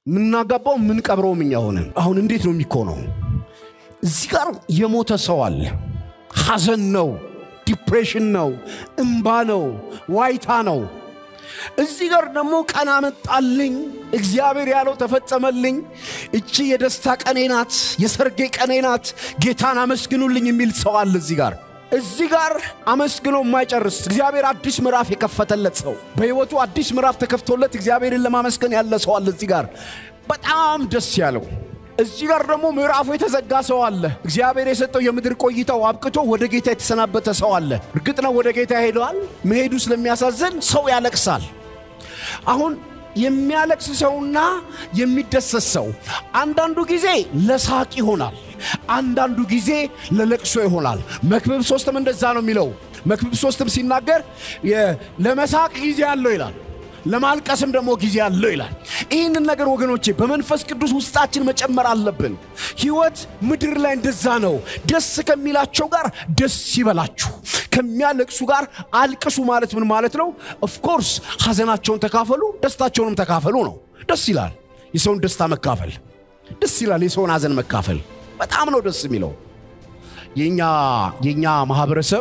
የምናጋባው የምንቀብረውም እኛ ሆነን አሁን እንዴት ነው የሚኮነው? እዚህ ጋር የሞተ ሰው አለ። ሐዘን ነው፣ ዲፕሬሽን ነው፣ እምባ ነው፣ ዋይታ ነው። እዚህ ጋር ደግሞ ቀን አመጣልኝ፣ እግዚአብሔር ያለው ተፈጸመልኝ፣ እቺ የደስታ ቀኔ ናት፣ የሰርጌ ቀኔ ናት፣ ጌታን አመስግኑልኝ የሚል ሰው አለ እዚህ ጋር እዚህ ጋር አመስግኖ የማይጨርስ እግዚአብሔር አዲስ ምዕራፍ የከፈተለት ሰው በሕይወቱ አዲስ ምዕራፍ ተከፍቶለት እግዚአብሔርን ለማመስገን ያለ ሰው አለ እዚህ ጋር በጣም ደስ ያለው እዚህ ጋር ደግሞ ምዕራፉ የተዘጋ ሰው አለ። እግዚአብሔር የሰጠው የምድር ቆይታው አብቅቶ ወደ ጌታ የተሰናበተ ሰው አለ። እርግጥ ነው ወደ ጌታ ሄደዋል። መሄዱ ስለሚያሳዝን ሰው ያለቅሳል። አሁን የሚያለቅስ ሰውና የሚደሰት ሰው አንዳንዱ ጊዜ ለሳቅ ይሆናል፣ አንዳንዱ ጊዜ ለለቅሶ ይሆናል። መክብብ ሶስትም እንደዛ ነው የሚለው። መክብብ ሶስትም ሲናገር ለመሳቅ ጊዜ አለው ይላል ለማልቀስም ደግሞ ጊዜ አለው ይላል። ይህንን ነገር ወገኖቼ በመንፈስ ቅዱስ ውስጣችን መጨመር አለብን። ሕይወት ምድር ላይ እንደዛ ነው። ደስ ከሚላቸው ጋር ደስ ይበላችሁ፣ ከሚያለቅሱ ጋር አልቅሱ ማለት ምን ማለት ነው? ኦፍኮርስ ሐዘናቸውን ተካፈሉ፣ ደስታቸውንም ተካፈሉ ነው። ደስ ይላል የሰውን ደስታ መካፈል፣ ደስ ይላል የሰውን ሐዘን መካፈል። በጣም ነው ደስ የሚለው። የኛ የኛ ማህበረሰብ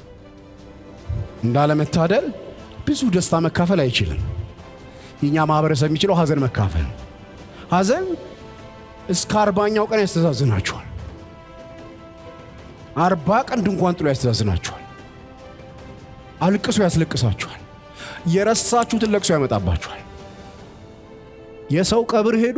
እንዳለመታደል ብዙ ደስታ መካፈል አይችልም። የኛ ማህበረሰብ የሚችለው ሐዘን መካፈል። ሐዘን እስከ አርባኛው ቀን ያስተዛዝናችኋል። አርባ ቀን ድንኳን ጥሎ ያስተዛዝናችኋል። አልቅሶ ያስለቅሳችኋል። የረሳችሁትን ለቅሶ ያመጣባችኋል። የሰው ቀብር ሄዶ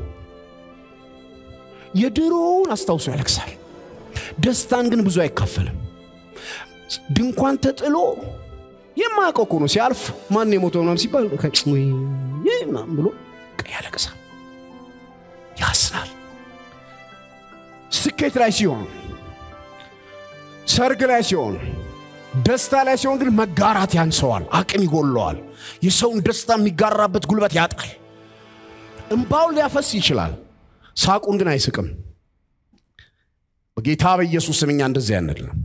የድሮውን አስታውሶ ያለቅሳል። ደስታን ግን ብዙ አይካፈልም። ድንኳን ተጥሎ የማያውቀው እኮ ነው። ሲያልፍ ማን የሞተው ምናምን ሲባል ምናምን ብሎ ያለቅሳል፣ ያስናል። ስኬት ላይ ሲሆን፣ ሰርግ ላይ ሲሆን፣ ደስታ ላይ ሲሆን ግን መጋራት ያንሰዋል፣ አቅም ይጎለዋል። የሰውን ደስታ የሚጋራበት ጉልበት ያጣል። እምባውን ሊያፈስ ይችላል፣ ሳቁን ግን አይስቅም። በጌታ በኢየሱስ ስም እኛ እንደዚህ ያንል ነው።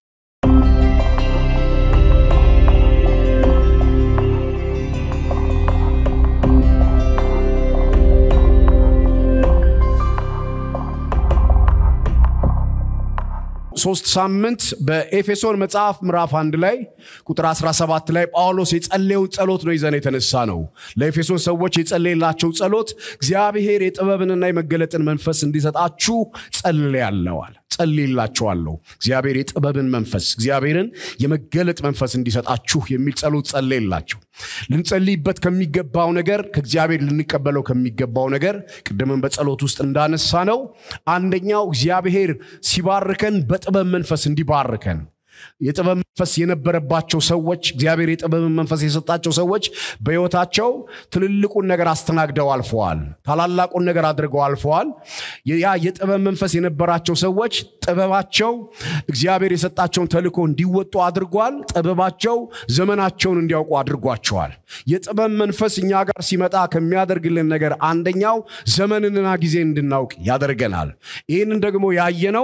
ሶስት ሳምንት በኤፌሶን መጽሐፍ ምዕራፍ አንድ ላይ ቁጥር 17 ላይ ጳውሎስ የጸለየውን ጸሎት ነው ይዘን የተነሳ ነው። ለኤፌሶን ሰዎች የጸለየላቸው ጸሎት እግዚአብሔር የጥበብንና የመገለጥን መንፈስ እንዲሰጣችሁ ጸልያለዋል ጸልይላችኋለሁ። እግዚአብሔር የጥበብን መንፈስ እግዚአብሔርን የመገለጥ መንፈስ እንዲሰጣችሁ የሚል ጸሎት ጸለይላቸው። ልንጸልይበት ከሚገባው ነገር ከእግዚአብሔር ልንቀበለው ከሚገባው ነገር ቅድምን በጸሎት ውስጥ እንዳነሳ ነው አንደኛው እግዚአብሔር ሲባርከን በጥበብ መንፈስ እንዲባርከን የጥበብ መንፈስ የነበረባቸው ሰዎች እግዚአብሔር የጥበብን መንፈስ የሰጣቸው ሰዎች በሕይወታቸው ትልልቁን ነገር አስተናግደው አልፈዋል። ታላላቁን ነገር አድርገው አልፈዋል። ያ የጥበብ መንፈስ የነበራቸው ሰዎች ጥበባቸው እግዚአብሔር የሰጣቸውን ተልእኮ እንዲወጡ አድርጓል። ጥበባቸው ዘመናቸውን እንዲያውቁ አድርጓቸዋል። የጥበብ መንፈስ እኛ ጋር ሲመጣ ከሚያደርግልን ነገር አንደኛው ዘመንንና ጊዜ እንድናውቅ ያደርገናል። ይህንን ደግሞ ያየነው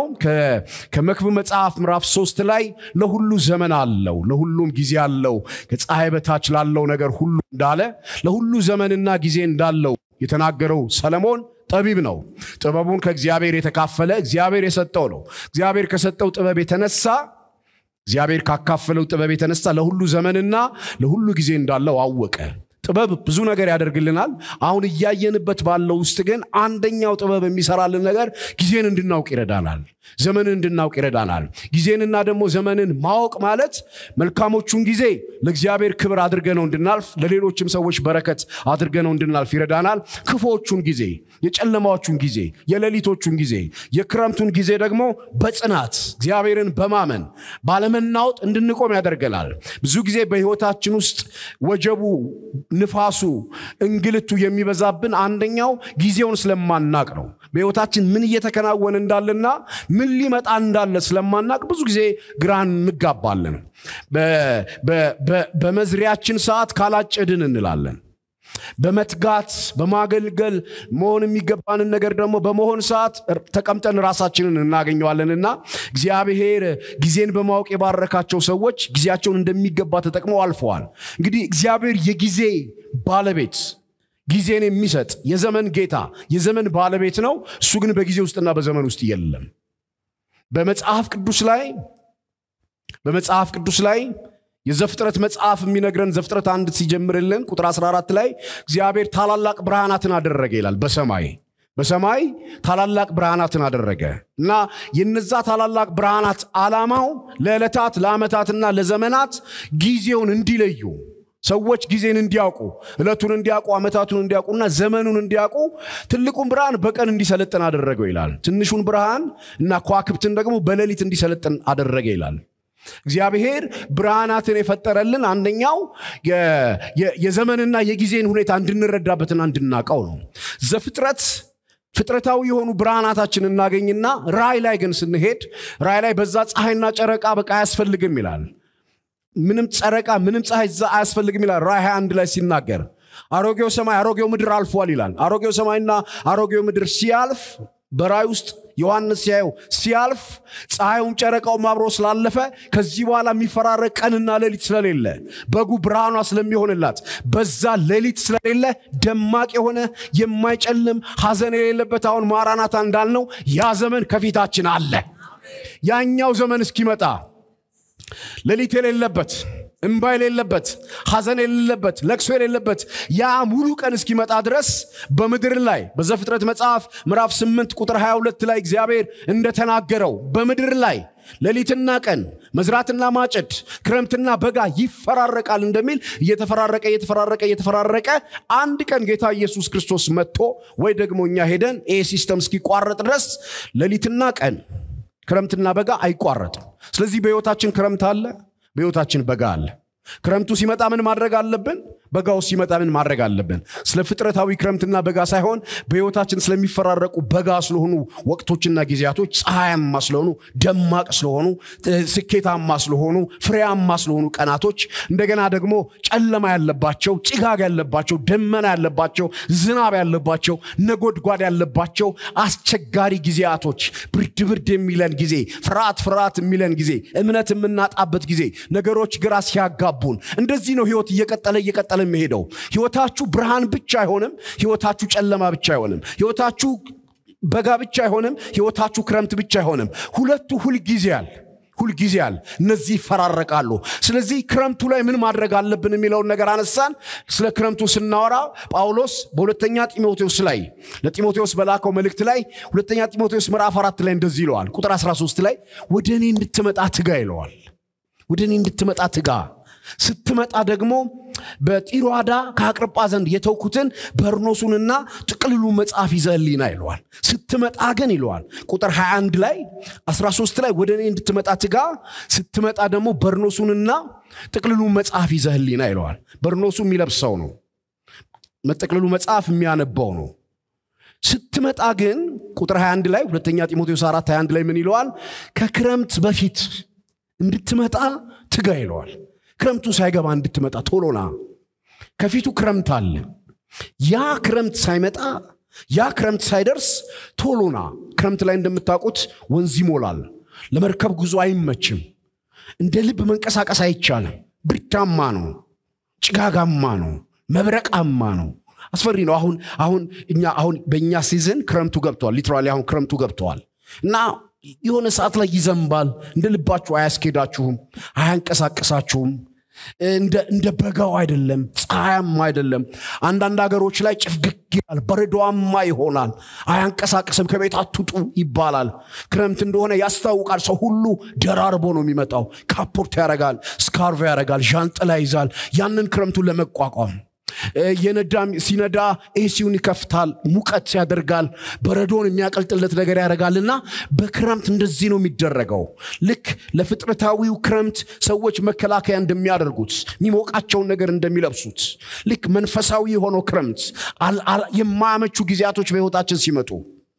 ከመክብብ መጽሐፍ ምዕራፍ ሶስት ላይ ለሁሉ ዘመን አለው፣ ለሁሉም ጊዜ አለው፣ ከፀሐይ በታች ላለው ነገር ሁሉ እንዳለ ለሁሉ ዘመንና ጊዜ እንዳለው የተናገረው ሰለሞን ጠቢብ ነው። ጥበቡን ከእግዚአብሔር የተካፈለ እግዚአብሔር የሰጠው ነው። እግዚአብሔር ከሰጠው ጥበብ የተነሳ እግዚአብሔር ካካፈለው ጥበብ የተነሳ ለሁሉ ዘመንና ለሁሉ ጊዜ እንዳለው አወቀ። ጥበብ ብዙ ነገር ያደርግልናል። አሁን እያየንበት ባለው ውስጥ ግን አንደኛው ጥበብ የሚሰራልን ነገር ጊዜን እንድናውቅ ይረዳናል። ዘመንን እንድናውቅ ይረዳናል። ጊዜንና ደግሞ ዘመንን ማወቅ ማለት መልካሞቹን ጊዜ ለእግዚአብሔር ክብር አድርገነው እንድናልፍ፣ ለሌሎችም ሰዎች በረከት አድርገነው እንድናልፍ ይረዳናል። ክፉዎቹን ጊዜ፣ የጨለማዎቹን ጊዜ፣ የሌሊቶቹን ጊዜ፣ የክረምቱን ጊዜ ደግሞ በጽናት እግዚአብሔርን በማመን ባለመናወጥ እንድንቆም ያደርገናል። ብዙ ጊዜ በሕይወታችን ውስጥ ወጀቡ ንፋሱ እንግልቱ የሚበዛብን አንደኛው ጊዜውን ስለማናቅ ነው። በሕይወታችን ምን እየተከናወነ እንዳለና ምን ሊመጣ እንዳለ ስለማናቅ ብዙ ጊዜ ግራን እንጋባለን። በመዝሪያችን ሰዓት ካላጨድን እንላለን። በመትጋት በማገልገል መሆን የሚገባንን ነገር ደግሞ በመሆን ሰዓት ተቀምጠን ራሳችንን እናገኘዋለንና እግዚአብሔር ጊዜን በማወቅ የባረካቸው ሰዎች ጊዜያቸውን እንደሚገባ ተጠቅመው አልፈዋል። እንግዲህ እግዚአብሔር የጊዜ ባለቤት ጊዜን የሚሰጥ የዘመን ጌታ የዘመን ባለቤት ነው። እሱ ግን በጊዜ ውስጥና በዘመን ውስጥ የለም። በመጽሐፍ ቅዱስ ላይ በመጽሐፍ ቅዱስ ላይ የዘፍጥረት መጽሐፍ የሚነግረን ዘፍጥረት አንድ ሲጀምርልን ቁጥር 14 ላይ እግዚአብሔር ታላላቅ ብርሃናትን አደረገ ይላል በሰማይ በሰማይ ታላላቅ ብርሃናትን አደረገ እና የነዛ ታላላቅ ብርሃናት ዓላማው ለዕለታት ለዓመታትና ለዘመናት ጊዜውን እንዲለዩ ሰዎች ጊዜን እንዲያውቁ ዕለቱን እንዲያውቁ ዓመታቱን እንዲያውቁና ዘመኑን እንዲያውቁ ትልቁን ብርሃን በቀን እንዲሰለጥን አደረገው ይላል ትንሹን ብርሃን እና ከዋክብትን ደግሞ በሌሊት እንዲሰለጥን አደረገ ይላል እግዚአብሔር ብርሃናትን የፈጠረልን አንደኛው የዘመንና የጊዜን ሁኔታ እንድንረዳበትና እንድናውቀው ነው ዘፍጥረት ፍጥረታዊ የሆኑ ብርሃናታችን እናገኝና ራይ ላይ ግን ስንሄድ ራይ ላይ በዛ ፀሐይና ጨረቃ በቃ አያስፈልግም ይላል ምንም ጨረቃ ምንም ፀሐይ እዛ አያስፈልግም ይላል ራይ 21 ላይ ሲናገር አሮጌው ሰማይ አሮጌው ምድር አልፏል ይላል አሮጌው ሰማይና አሮጌው ምድር ሲያልፍ በራይ ውስጥ ዮሐንስ ሲያየው ሲያልፍ ፀሐዩም ጨረቃውም አብሮ ስላለፈ ከዚህ በኋላ የሚፈራረቅ ቀንና ሌሊት ስለሌለ በጉ ብርሃኗ ስለሚሆንላት በዛ ሌሊት ስለሌለ ደማቅ የሆነ የማይጨልም ሐዘን የሌለበት አሁን ማራናታ እንዳልነው ያ ዘመን ከፊታችን አለ ያኛው ዘመን እስኪመጣ ሌሊት የሌለበት እንባ የሌለበት ሐዘን የሌለበት ለቅሶ የሌለበት ያ ሙሉ ቀን እስኪመጣ ድረስ በምድር ላይ በዘፍጥረት መጽሐፍ ምዕራፍ 8 ቁጥር 22 ላይ እግዚአብሔር እንደተናገረው በምድር ላይ ሌሊትና ቀን መዝራትና ማጨድ ክረምትና በጋ ይፈራረቃል እንደሚል እየተፈራረቀ እየተፈራረቀ እየተፈራረቀ አንድ ቀን ጌታ ኢየሱስ ክርስቶስ መጥቶ ወይ ደግሞ እኛ ሄደን ይህ ሲስተም እስኪቋረጥ ድረስ ሌሊትና ቀን ክረምትና በጋ አይቋረጥም ስለዚህ በሕይወታችን ክረምት አለ በሕይወታችን በጋ አለ ክረምቱ ሲመጣ ምን ማድረግ አለብን በጋው ሲመጣ ምን ማድረግ አለብን ስለ ፍጥረታዊ ክረምትና በጋ ሳይሆን በሕይወታችን ስለሚፈራረቁ በጋ ስለሆኑ ወቅቶችና ጊዜያቶች ፀሐያማ ስለሆኑ ደማቅ ስለሆኑ ስኬታማ ስለሆኑ ፍሬያማ ስለሆኑ ቀናቶች እንደገና ደግሞ ጨለማ ያለባቸው ጭጋግ ያለባቸው ደመና ያለባቸው ዝናብ ያለባቸው ነጎድጓድ ያለባቸው አስቸጋሪ ጊዜያቶች ብርድ ብርድ የሚለን ጊዜ ፍርሃት ፍርሃት የሚለን ጊዜ እምነት የምናጣበት ጊዜ ነገሮች ግራ ሲያጋቡን እንደዚህ ነው ህይወት እየቀጠለ እየቀጠለ የሚሄደው ህይወታችሁ ብርሃን ብቻ አይሆንም ህይወታችሁ ጨለማ ብቻ አይሆንም ህይወታችሁ በጋ ብቻ አይሆንም ህይወታችሁ ክረምት ብቻ አይሆንም ሁለቱ ሁልጊዜ አለ ሁልጊዜ አለ እነዚህ ይፈራረቃሉ ስለዚህ ክረምቱ ላይ ምን ማድረግ አለብን የሚለውን ነገር አነሳን ስለ ክረምቱ ስናወራ ጳውሎስ በሁለተኛ ጢሞቴዎስ ላይ ለጢሞቴዎስ በላከው መልእክት ላይ ሁለተኛ ጢሞቴዎስ ምዕራፍ አራት ላይ እንደዚህ ይለዋል ቁጥር 13 ላይ ወደ እኔ እንድትመጣ ትጋ ይለዋል ወደ እኔ እንድትመጣ ትጋ ስትመጣ ደግሞ በጢሮአዳ ከአቅርጳ ዘንድ የተውኩትን በርኖሱንና ጥቅልሉ መጽሐፍ ይዘህልኝና ይለዋል ስትመጣ ግን ይለዋል ቁጥር 21 ላይ 13 ላይ ወደ እኔ እንድትመጣ ትጋ ስትመጣ ደግሞ በርኖሱንና ጥቅልሉ መጽሐፍ ይዘህልኝና ይለዋል በርኖሱ የሚለብሰው ነው መጠቅልሉ መጽሐፍ የሚያነባው ነው ስትመጣ ግን ቁጥር 21 ላይ ሁለተኛ ጢሞቴዎስ 4 21 ላይ ምን ይለዋል ከክረምት በፊት እንድትመጣ ትጋ ይለዋል ክረምቱ ሳይገባ እንድትመጣ ቶሎና ከፊቱ ክረምት አለ ያ ክረምት ሳይመጣ ያ ክረምት ሳይደርስ ቶሎና ክረምት ላይ እንደምታውቁት ወንዝ ይሞላል ለመርከብ ጉዞ አይመችም እንደ ልብ መንቀሳቀስ አይቻልም ብርዳማ ነው ጭጋጋማ ነው መብረቃማ ነው አስፈሪ ነው አሁን አሁን እኛ አሁን በእኛ ሲዝን ክረምቱ ገብተዋል ሊትራሊ አሁን ክረምቱ ገብተዋል እና የሆነ ሰዓት ላይ ይዘንባል እንደ ልባችሁ አያስኬዳችሁም አያንቀሳቀሳችሁም እንደ በጋው አይደለም ፀሐያማ አይደለም አንዳንድ ሀገሮች ላይ ጭፍግግ ይላል በረዶማ ይሆናል አያንቀሳቅስም ከቤት አትውጡ ይባላል ክረምት እንደሆነ ያስታውቃል ሰው ሁሉ ደራርቦ ነው የሚመጣው ካፖርት ያረጋል ስካርቭ ያረጋል ዣንጥላ ይዛል ያንን ክረምቱን ለመቋቋም የነዳም ሲነዳ ኤሲውን ይከፍታል ሙቀት ያደርጋል በረዶን የሚያቀልጥለት ነገር ያደርጋልና በክረምት እንደዚህ ነው የሚደረገው ልክ ለፍጥረታዊው ክረምት ሰዎች መከላከያ እንደሚያደርጉት የሚሞቃቸውን ነገር እንደሚለብሱት ልክ መንፈሳዊ የሆነው ክረምት የማያመቹ ጊዜያቶች በህይወታችን ሲመጡ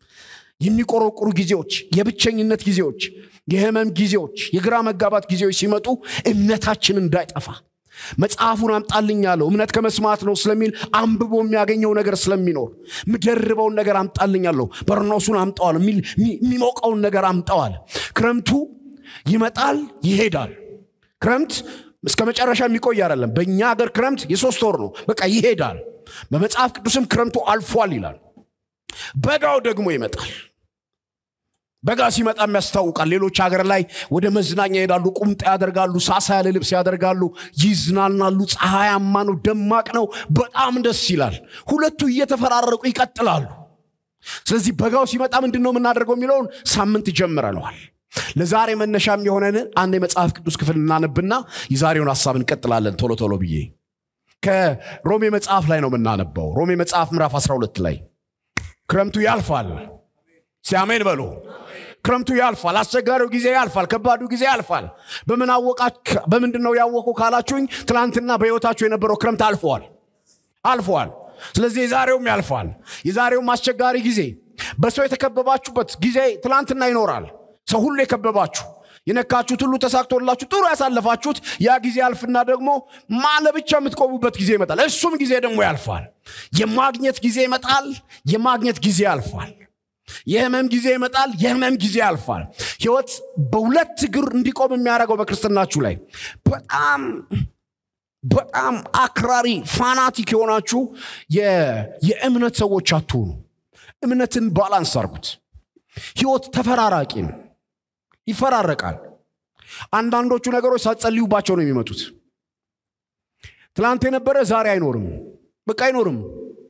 የሚቆረቁሩ ጊዜዎች የብቸኝነት ጊዜዎች የህመም ጊዜዎች የግራ መጋባት ጊዜዎች ሲመጡ እምነታችን እንዳይጠፋ መጽሐፉን አምጣልኝ አለው እምነት ከመስማት ነው ስለሚል አንብቦ የሚያገኘው ነገር ስለሚኖር ምደርበውን ነገር አምጣልኝ አለው በርኖሱን አምጠዋል የሚሞቀውን ነገር አምጠዋል ክረምቱ ይመጣል ይሄዳል ክረምት እስከ መጨረሻ የሚቆይ አይደለም። በእኛ ሀገር ክረምት የሶስት ወር ነው፣ በቃ ይሄዳል። በመጽሐፍ ቅዱስም ክረምቱ አልፏል ይላል። በጋው ደግሞ ይመጣል። በጋ ሲመጣም ያስታውቃል። ሌሎች ሀገር ላይ ወደ መዝናኛ ይሄዳሉ፣ ቁምጣ ያደርጋሉ፣ ሳሳ ያለ ልብስ ያደርጋሉ፣ ይዝናናሉ። ፀሐያማ ነው፣ ደማቅ ነው፣ በጣም ደስ ይላል። ሁለቱ እየተፈራረቁ ይቀጥላሉ። ስለዚህ በጋው ሲመጣ ምንድን ነው የምናደርገው የሚለውን ሳምንት ጀምረነዋል። ለዛሬ መነሻም የሆነን አንድ የመጽሐፍ ቅዱስ ክፍል እናነብና የዛሬውን ሀሳብ እንቀጥላለን ቶሎ ቶሎ ብዬ ከሮሜ መጽሐፍ ላይ ነው የምናነበው። ሮሜ መጽሐፍ ምዕራፍ 12 ላይ ክረምቱ ያልፋል። ሲያሜን በሉ። ክረምቱ ያልፋል። አስቸጋሪው ጊዜ ያልፋል። ከባዱ ጊዜ ያልፋል። በምን አወቃችሁ? በምንድን ነው ያወቁ ካላችሁኝ፣ ትናንትና በሕይወታችሁ የነበረው ክረምት አልፈዋል አልፈዋል። ስለዚህ የዛሬውም ያልፋል። የዛሬውም አስቸጋሪ ጊዜ በሰው የተከበባችሁበት ጊዜ ትናንትና ይኖራል። ሰው ሁሉ የከበባችሁ የነካችሁት ሁሉ ተሳክቶላችሁ ጥሩ ያሳለፋችሁት ያ ጊዜ ያልፍና ደግሞ ማለ ብቻ የምትቆሙበት ጊዜ ይመጣል። እሱም ጊዜ ደግሞ ያልፋል። የማግኘት ጊዜ ይመጣል። የማግኘት ጊዜ ያልፋል። የህመም ጊዜ ይመጣል። የህመም ጊዜ ያልፋል። ህይወት በሁለት እግር እንዲቆም የሚያደርገው በክርስትናችሁ ላይ በጣም በጣም አክራሪ ፋናቲክ የሆናችሁ የእምነት ሰዎች አትሆኑ። እምነትን ባላንስ አርጉት። ህይወት ተፈራራቂ ነው፣ ይፈራረቃል። አንዳንዶቹ ነገሮች ሳትጸልዩባቸው ነው የሚመጡት። ትላንት የነበረ ዛሬ አይኖርም፣ በቃ አይኖርም።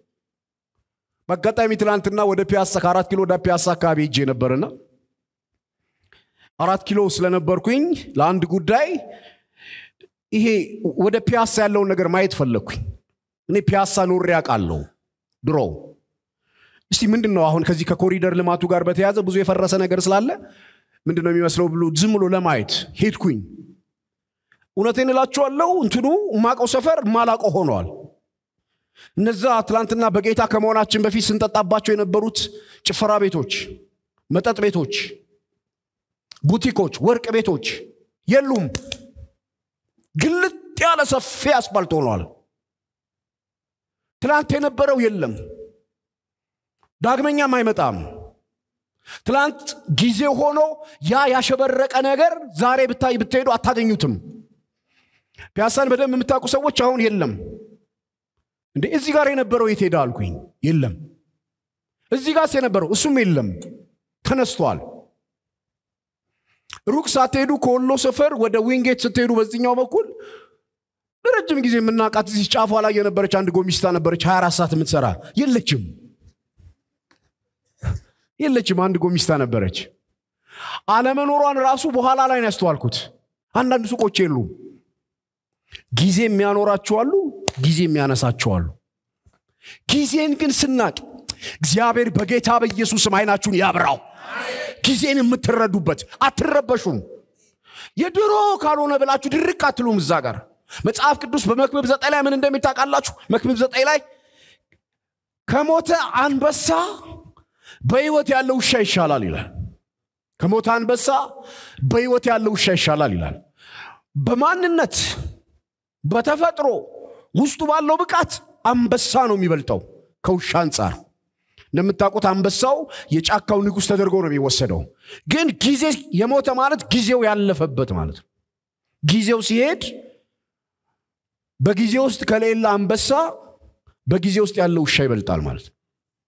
በአጋጣሚ ትላንትና ወደ ፒያሳ ከአራት ኪሎ ወደ ፒያሳ አካባቢ ሄጄ ነበርና አራት ኪሎ ስለነበርኩኝ ለአንድ ጉዳይ ይሄ ወደ ፒያሳ ያለውን ነገር ማየት ፈለግኩኝ። እኔ ፒያሳ ኖሬ አውቃለሁ ድሮ። እስቲ ምንድን ነው አሁን ከዚህ ከኮሪደር ልማቱ ጋር በተያዘ ብዙ የፈረሰ ነገር ስላለ ምንድን ነው የሚመስለው ብሎ ዝም ብሎ ለማየት ሄድኩኝ። እውነቴን እላችኋለሁ እንትኑ ማቀው ሰፈር ማላቀው ሆነዋል። እነዛ ትላንትና በጌታ ከመሆናችን በፊት ስንጠጣባቸው የነበሩት ጭፈራ ቤቶች፣ መጠጥ ቤቶች፣ ቡቲኮች፣ ወርቅ ቤቶች የሉም። ግልጥ ያለ ሰፊ አስፋልት ሆኗል። ትላንት የነበረው የለም፣ ዳግመኛም አይመጣም። ትላንት ጊዜ ሆኖ ያ ያሸበረቀ ነገር ዛሬ ብታይ ብትሄዱ አታገኙትም። ፒያሳን በደንብ የምታውቁ ሰዎች አሁን የለም እንዴ እዚህ ጋር የነበረው የት ሄደ አልኩኝ። የለም። እዚህ ጋር የነበረው እሱም የለም፣ ተነስቷል። ሩቅ ሳትሄዱ ከወሎ ሰፈር ወደ ዊንጌት ስትሄዱ በዚህኛው በኩል ለረጅም ጊዜ የምናውቃት እዚህ ጫፏ ላይ የነበረች አንድ ጎሚስታ ነበረች፣ 24 ሰዓት የምትሰራ የለችም፣ የለችም። አንድ ጎሚስታ ነበረች። አለመኖሯን ራሱ በኋላ ላይ ነው ያስተዋልኩት። አንዳንድ ሱቆች የሉም። ጊዜ የሚያኖራችሁ አሉ፣ ጊዜ የሚያነሳችሁ አሉ። ጊዜን ግን ስናቅ እግዚአብሔር በጌታ በኢየሱስም አይናችሁን ያብራው። ጊዜን የምትረዱበት አትረበሹም። የድሮ ካልሆነ ብላችሁ ድርቅ አትሉም። እዛ ጋር መጽሐፍ ቅዱስ በመክብብ ዘጠኝ ላይ ምን እንደሚታውቃላችሁ? መክብብ ዘጠኝ ላይ ከሞተ አንበሳ በሕይወት ያለው ውሻ ይሻላል ይላል። ከሞተ አንበሳ በሕይወት ያለው ውሻ ይሻላል ይላል። በማንነት በተፈጥሮ ውስጡ ባለው ብቃት አንበሳ ነው የሚበልጠው ከውሻ አንጻር። እንደምታውቁት አንበሳው የጫካው ንጉሥ ተደርጎ ነው የሚወሰደው። ግን ጊዜ የሞተ ማለት ጊዜው ያለፈበት ማለት ነው። ጊዜው ሲሄድ በጊዜ ውስጥ ከሌላ አንበሳ በጊዜ ውስጥ ያለው ውሻ ይበልጣል ማለት ነው።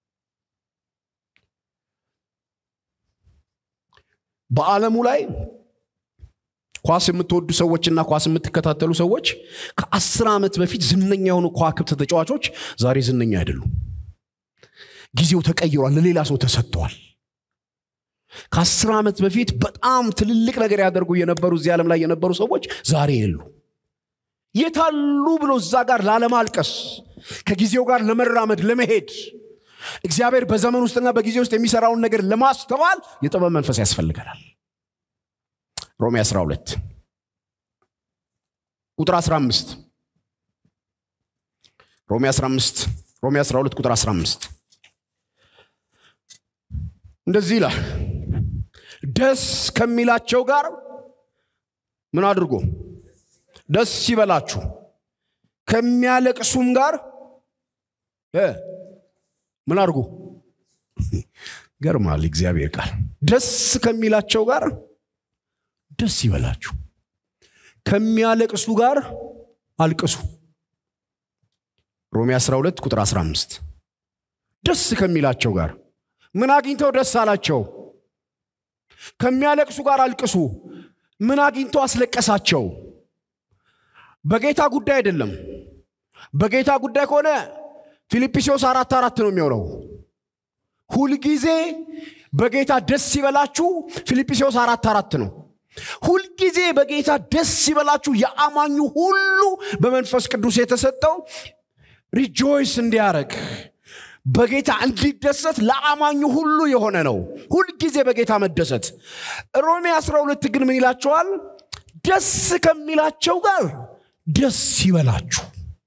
በዓለሙ ላይ ኳስ የምትወዱ ሰዎችና ኳስ የምትከታተሉ ሰዎች ከአስር ዓመት በፊት ዝነኛ የሆኑ ከዋክብት ተጫዋቾች ዛሬ ዝነኛ አይደሉም። ጊዜው ተቀይሯል፣ ለሌላ ሰው ተሰጥተዋል። ከአስር ዓመት በፊት በጣም ትልልቅ ነገር ያደርጉ የነበሩ እዚህ ዓለም ላይ የነበሩ ሰዎች ዛሬ የሉ። የታሉ ብሎ እዛ ጋር ላለማልቀስ ከጊዜው ጋር ለመራመድ ለመሄድ እግዚአብሔር በዘመን ውስጥና በጊዜ ውስጥ የሚሰራውን ነገር ለማስተዋል የጥበብ መንፈስ ያስፈልገናል። ሮሜ 12 ቁጥር 15 ሮሜ 15 ሮሜ 12 ቁጥር 15 እንደዚህ ይላል፣ ደስ ከሚላቸው ጋር ምን አድርጎ ደስ ይበላችሁ፣ ከሚያለቅሱም ጋር ምን አድርጎ ገርማል። እግዚአብሔር ቃል ደስ ከሚላቸው ጋር ደስ ይበላችሁ፣ ከሚያለቅሱ ጋር አልቅሱ ሮሜ 12 ቁጥር 15 ደስ ከሚላቸው ጋር ምን አግኝተው ደስ አላቸው ከሚያለቅሱ ጋር አልቅሱ ምን አግኝቶ አስለቀሳቸው በጌታ ጉዳይ አይደለም በጌታ ጉዳይ ከሆነ ፊልጵስዎስ አራት አራት ነው የሚሆነው ሁልጊዜ በጌታ ደስ ይበላችሁ ፊልጵስዎስ አራት አራት ነው ሁልጊዜ በጌታ ደስ ይበላችሁ የአማኙ ሁሉ በመንፈስ ቅዱስ የተሰጠው ሪጆይስ እንዲያደረግ በጌታ እንዲደሰት ለአማኙ ሁሉ የሆነ ነው ሁልጊዜ በጌታ መደሰት ሮሜ 12 ግን ምን ይላቸዋል ደስ ከሚላቸው ጋር ደስ ይበላችሁ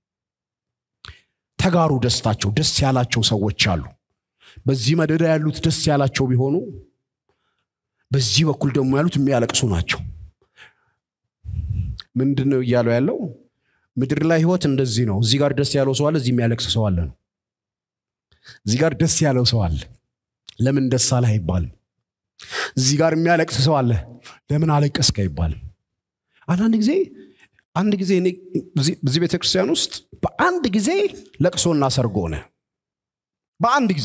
ተጋሩ ደስታቸው ደስ ያላቸው ሰዎች አሉ በዚህ መደዳ ያሉት ደስ ያላቸው ቢሆኑ በዚህ በኩል ደግሞ ያሉት የሚያለቅሱ ናቸው ምንድን ነው እያለው ያለው ምድር ላይ ህይወት እንደዚህ ነው እዚህ ጋር ደስ ያለው ሰው አለ እዚህ የሚያለቅስ ሰው አለ ነው እዚህ ጋር ደስ ያለው ሰው አለ ለምን ደስ አለ አይባልም እዚህ ጋር የሚያለቅስ ሰው አለ ለምን አለቀስክ አይባልም አንዳንድ ጊዜ አንድ ጊዜ በዚህ ቤተ ክርስቲያን ውስጥ በአንድ ጊዜ ለቅሶና ሰርግ ሆነ በአንድ ጊዜ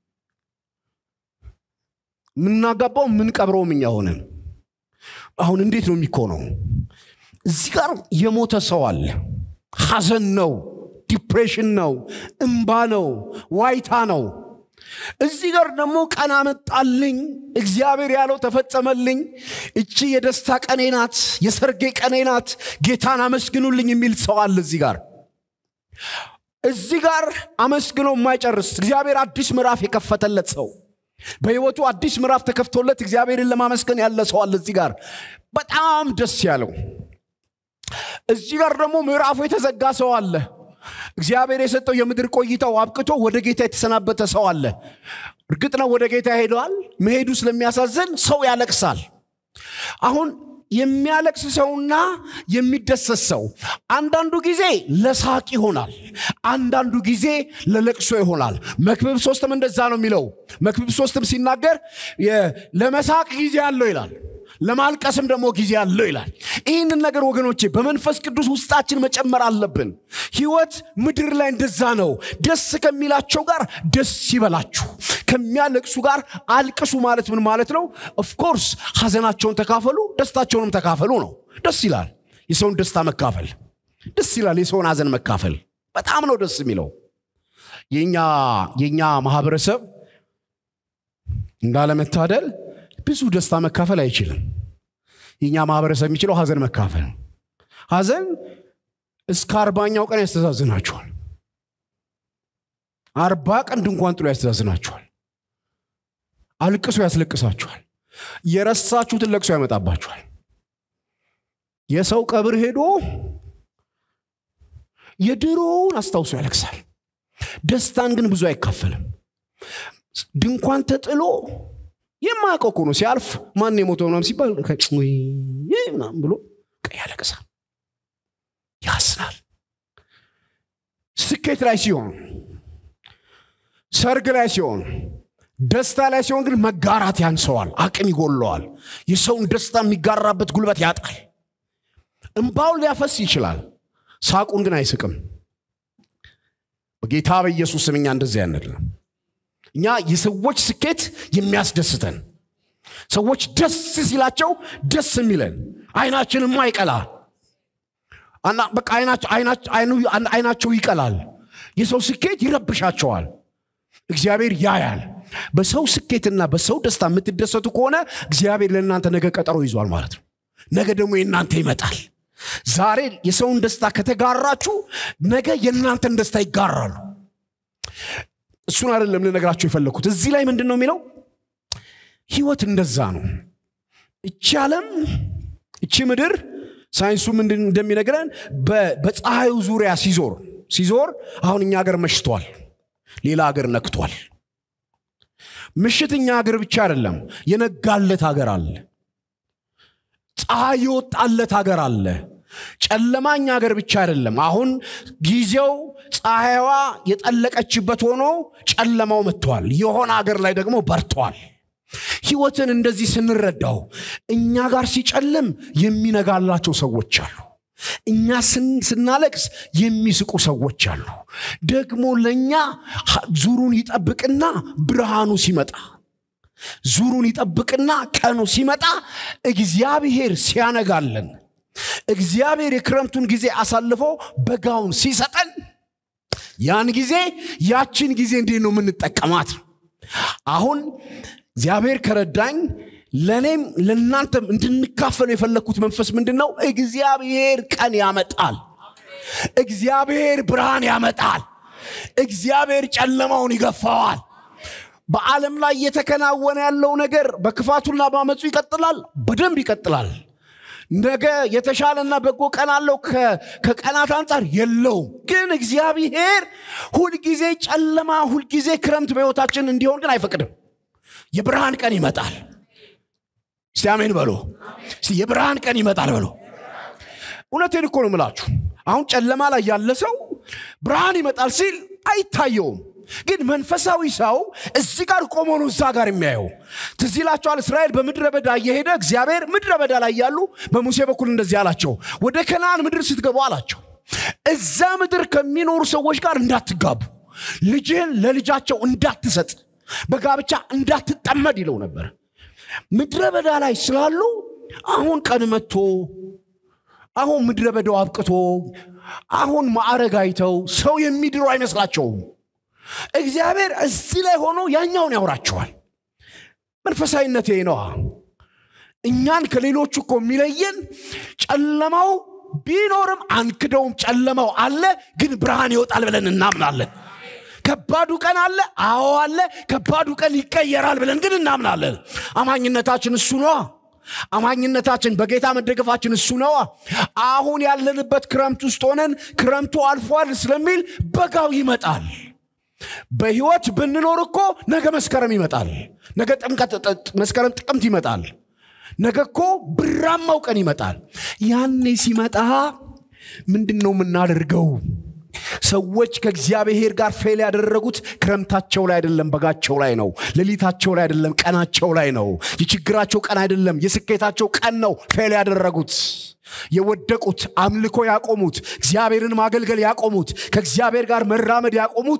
የምናጋባው የምንቀብረውም እኛ ሆነን አሁን እንዴት ነው የሚኮነው እዚህ ጋር የሞተ ሰው አለ ሐዘን ነው ዲፕሬሽን ነው እምባ ነው ዋይታ ነው እዚህ ጋር ደግሞ ቀን አመጣልኝ እግዚአብሔር ያለው ተፈጸመልኝ እቺ የደስታ ቀኔ ናት የሰርጌ ቀኔ ናት ጌታን አመስግኑልኝ የሚል ሰው አለ እዚህ ጋር እዚህ ጋር አመስግኖ የማይጨርስ እግዚአብሔር አዲስ ምዕራፍ የከፈተለት ሰው በህይወቱ አዲስ ምዕራፍ ተከፍቶለት እግዚአብሔርን ለማመስገን ያለ ሰው አለ እዚህ ጋር በጣም ደስ ያለው እዚህ ጋር ደግሞ ምዕራፉ የተዘጋ ሰው አለ እግዚአብሔር የሰጠው የምድር ቆይታው አብቅቶ ወደ ጌታ የተሰናበተ ሰው አለ እርግጥ ነው ወደ ጌታ ሄደዋል መሄዱ ስለሚያሳዝን ሰው ያለቅሳል አሁን የሚያለቅስ ሰውና የሚደሰት ሰው አንዳንዱ ጊዜ ለሳቅ ይሆናል አንዳንዱ ጊዜ ለለቅሶ ይሆናል መክብብ ሶስትም እንደዛ ነው የሚለው መክብብ ሶስትም ሲናገር ለመሳቅ ጊዜ አለው ይላል ለማልቀስም ደግሞ ጊዜ አለው ይላል ይህንን ነገር ወገኖቼ በመንፈስ ቅዱስ ውስጣችን መጨመር አለብን ህይወት ምድር ላይ እንደዛ ነው ደስ ከሚላቸው ጋር ደስ ይበላችሁ ከሚያለቅሱ ጋር አልቅሱ ማለት ምን ማለት ነው ኦፍኮርስ ሀዘናቸውን ተካፈሉ ደስታቸውንም ተካፈሉ ነው ደስ ይላል የሰውን ደስታ መካፈል ደስ ይላል የሰውን ሀዘን መካፈል በጣም ነው ደስ የሚለው የኛ ማህበረሰብ እንዳለመታደል ብዙ ደስታ መካፈል አይችልም የኛ ማህበረሰብ የሚችለው ሀዘን መካፈል ሀዘን እስከ አርባኛው ቀን ያስተዛዝናችኋል አርባ ቀን ድንኳን ጥሎ ያስተዛዝናችኋል አልቅሶ ያስለቅሳችኋል የረሳችሁትን ለቅሶ ያመጣባችኋል የሰው ቀብር ሄዶ የድሮውን አስታውሶ ያለቅሳል ደስታን ግን ብዙ አይካፈልም ድንኳን ተጥሎ የማያውቀው እኮ ነው ሲያልፍ ማን የሞተው ምናም ሲባል ምናም ብሎ ያለቅሳል ያስናል ስኬት ላይ ሲሆን ሰርግ ላይ ሲሆን ደስታ ላይ ሲሆን ግን መጋራት ያንሰዋል አቅም ይጎለዋል የሰውን ደስታ የሚጋራበት ጉልበት ያጣል እምባውን ሊያፈስ ይችላል ሳቁን ግን አይስቅም በጌታ በኢየሱስ ስም እኛ እንደዚህ ያንልም እኛ የሰዎች ስኬት የሚያስደስተን ሰዎች ደስ ሲላቸው ደስ የሚለን አይናችን የማይቀላ በቃ አይናቸው ይቀላል የሰው ስኬት ይረብሻቸዋል እግዚአብሔር ያያል በሰው ስኬትና በሰው ደስታ የምትደሰቱ ከሆነ እግዚአብሔር ለእናንተ ነገ ቀጠሮ ይዟል ማለት ነው ነገ ደግሞ የእናንተ ይመጣል ዛሬ የሰውን ደስታ ከተጋራችሁ ነገ የእናንተን ደስታ ይጋራሉ እሱን አይደለም ልነግራቸው የፈለግኩት እዚህ ላይ ምንድን ነው የሚለው ህይወት እንደዛ ነው እቺ ዓለም እቺ ምድር ሳይንሱ ምንድን እንደሚነግረን በፀሐዩ ዙሪያ ሲዞር ሲዞር አሁን እኛ ሀገር መሽቷል ሌላ ሀገር ነክቷል ምሽት እኛ ሀገር ብቻ አይደለም የነጋለት ሀገር አለ ፀሐይ የወጣለት ሀገር አለ ጨለማኝ ሀገር ብቻ አይደለም አሁን ጊዜው ፀሐይዋ የጠለቀችበት ሆኖ ጨለማው መጥቷል የሆነ ሀገር ላይ ደግሞ በርቷል ህይወትን እንደዚህ ስንረዳው እኛ ጋር ሲጨልም የሚነጋላቸው ሰዎች አሉ። እኛ ስናለቅስ የሚስቁ ሰዎች አሉ። ደግሞ ለእኛ ዙሩን ይጠብቅና ብርሃኑ ሲመጣ ዙሩን ይጠብቅና ቀኑ ሲመጣ እግዚአብሔር ሲያነጋለን እግዚአብሔር የክረምቱን ጊዜ አሳልፎ በጋውን ሲሰጠን ያን ጊዜ ያችን ጊዜ እንዴት ነው የምንጠቀማት? አሁን እግዚአብሔር ከረዳኝ ለእኔም ለእናንተም እንድንካፈሉ የፈለግኩት መንፈስ ምንድን ነው? እግዚአብሔር ቀን ያመጣል። እግዚአብሔር ብርሃን ያመጣል። እግዚአብሔር ጨለማውን ይገፋዋል። በዓለም ላይ እየተከናወነ ያለው ነገር በክፋቱና በአመፁ ይቀጥላል፣ በደንብ ይቀጥላል። ነገ የተሻለና በጎ ቀን አለው ከቀናት አንጻር የለውም። ግን እግዚአብሔር ሁልጊዜ ጨለማ፣ ሁልጊዜ ክረምት በሕይወታችን እንዲሆን ግን አይፈቅድም። የብርሃን ቀን ይመጣል። እስቲ አሜን በሎ። እስቲ የብርሃን ቀን ይመጣል በሎ። እውነቴን እኮ ነው የምላችሁ። አሁን ጨለማ ላይ ያለ ሰው ብርሃን ይመጣል ሲል አይታየውም። ግን መንፈሳዊ ሰው እዚህ ጋር ቆሞ ነው እዛ ጋር የሚያየው። ትዝ ይላቸዋል። እስራኤል በምድረ በዳ እየሄደ እግዚአብሔር ምድረ በዳ ላይ ያሉ በሙሴ በኩል እንደዚህ አላቸው፣ ወደ ከነአን ምድር ስትገቡ አላቸው፣ እዛ ምድር ከሚኖሩ ሰዎች ጋር እንዳትጋቡ፣ ልጅህን ለልጃቸው እንዳትሰጥ፣ በጋብቻ እንዳትጠመድ ይለው ነበር። ምድረ በዳ ላይ ስላሉ አሁን ቀን መጥቶ አሁን ምድረ በዳው አብቅቶ አሁን ማዕረግ አይተው ሰው የሚድሩ አይመስላቸውም። እግዚአብሔር እዚህ ላይ ሆኖ ያኛውን ያውራቸዋል። መንፈሳዊነት ይሄ ነዋ። እኛን ከሌሎቹ እኮ የሚለየን ጨለማው ቢኖርም አንክደውም። ጨለማው አለ፣ ግን ብርሃን ይወጣል ብለን እናምናለን። ከባዱ ቀን አለ፣ አዎ አለ። ከባዱ ቀን ይቀየራል ብለን ግን እናምናለን። አማኝነታችን እሱ ነዋ። አማኝነታችን በጌታ መደገፋችን እሱ ነዋ። አሁን ያለንበት ክረምት ውስጥ ሆነን ክረምቱ አልፏል ስለሚል በጋው ይመጣል። በህይወት ብንኖር እኮ ነገ መስከረም ይመጣል። ነገ ጥምቀት መስከረም ጥቅምት ይመጣል። ነገ እኮ ብራማው ቀን ይመጣል። ያኔ ሲመጣ ምንድን ነው የምናደርገው? ሰዎች ከእግዚአብሔር ጋር ፌል ያደረጉት ክረምታቸው ላይ አይደለም፣ በጋቸው ላይ ነው። ሌሊታቸው ላይ አይደለም፣ ቀናቸው ላይ ነው። የችግራቸው ቀን አይደለም፣ የስኬታቸው ቀን ነው ፌል ያደረጉት የወደቁት አምልኮ ያቆሙት እግዚአብሔርን ማገልገል ያቆሙት ከእግዚአብሔር ጋር መራመድ ያቆሙት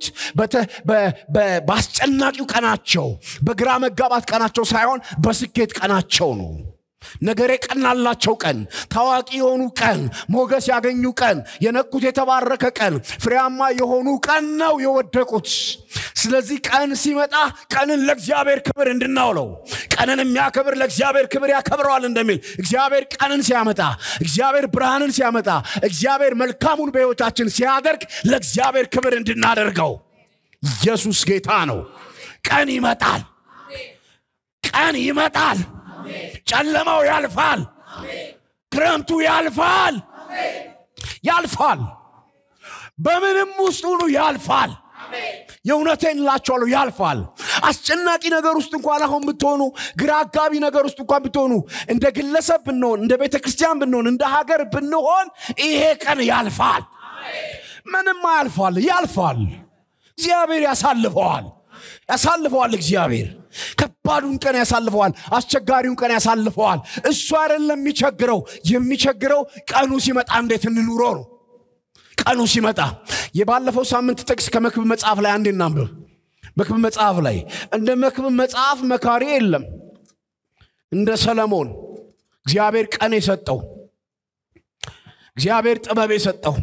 በአስጨናቂው ቀናቸው በግራ መጋባት ቀናቸው ሳይሆን በስኬት ቀናቸው ነው። ነገሬ ቀናላቸው ቀን፣ ታዋቂ የሆኑ ቀን፣ ሞገስ ያገኙ ቀን፣ የነቁት የተባረከ ቀን፣ ፍሬያማ የሆኑ ቀን ነው የወደቁት። ስለዚህ ቀን ሲመጣ ቀንን ለእግዚአብሔር ክብር እንድናውለው ቀንን የሚያከብር ለእግዚአብሔር ክብር ያከብረዋል እንደሚል እግዚአብሔር ቀንን ሲያመጣ፣ እግዚአብሔር ብርሃንን ሲያመጣ፣ እግዚአብሔር መልካሙን በሕይወታችን ሲያደርግ ለእግዚአብሔር ክብር እንድናደርገው ኢየሱስ ጌታ ነው። ቀን ይመጣል፣ ቀን ይመጣል። ጨለማው ያልፋል። ክረምቱ ያልፋል፣ ያልፋል። በምንም ውስጥ ሁሉ ያልፋል። የእውነቴን እላችኋለሁ ያልፋል። አስጨናቂ ነገር ውስጥ እንኳን አሁን ብትሆኑ፣ ግራ አጋቢ ነገር ውስጥ እንኳን ብትሆኑ፣ እንደ ግለሰብ ብንሆን፣ እንደ ቤተ ክርስቲያን ብንሆን፣ እንደ ሀገር ብንሆን ይሄ ቀን ያልፋል። ምንም ያልፋል፣ ያልፋል። እግዚአብሔር ያሳልፈዋል ያሳልፈዋል። እግዚአብሔር ከባዱን ቀን ያሳልፈዋል። አስቸጋሪውን ቀን ያሳልፈዋል። እሱ አይደለም የሚቸግረው። የሚቸግረው ቀኑ ሲመጣ እንዴት እንኑረው ነው። ቀኑ ሲመጣ የባለፈው ሳምንት ጥቅስ ከመክብብ መጽሐፍ ላይ አንድ እናንብብ። መክብብ መጽሐፍ ላይ እንደ መክብብ መጽሐፍ መካሪ የለም። እንደ ሰለሞን እግዚአብሔር ቀን የሰጠው እግዚአብሔር ጥበብ የሰጠው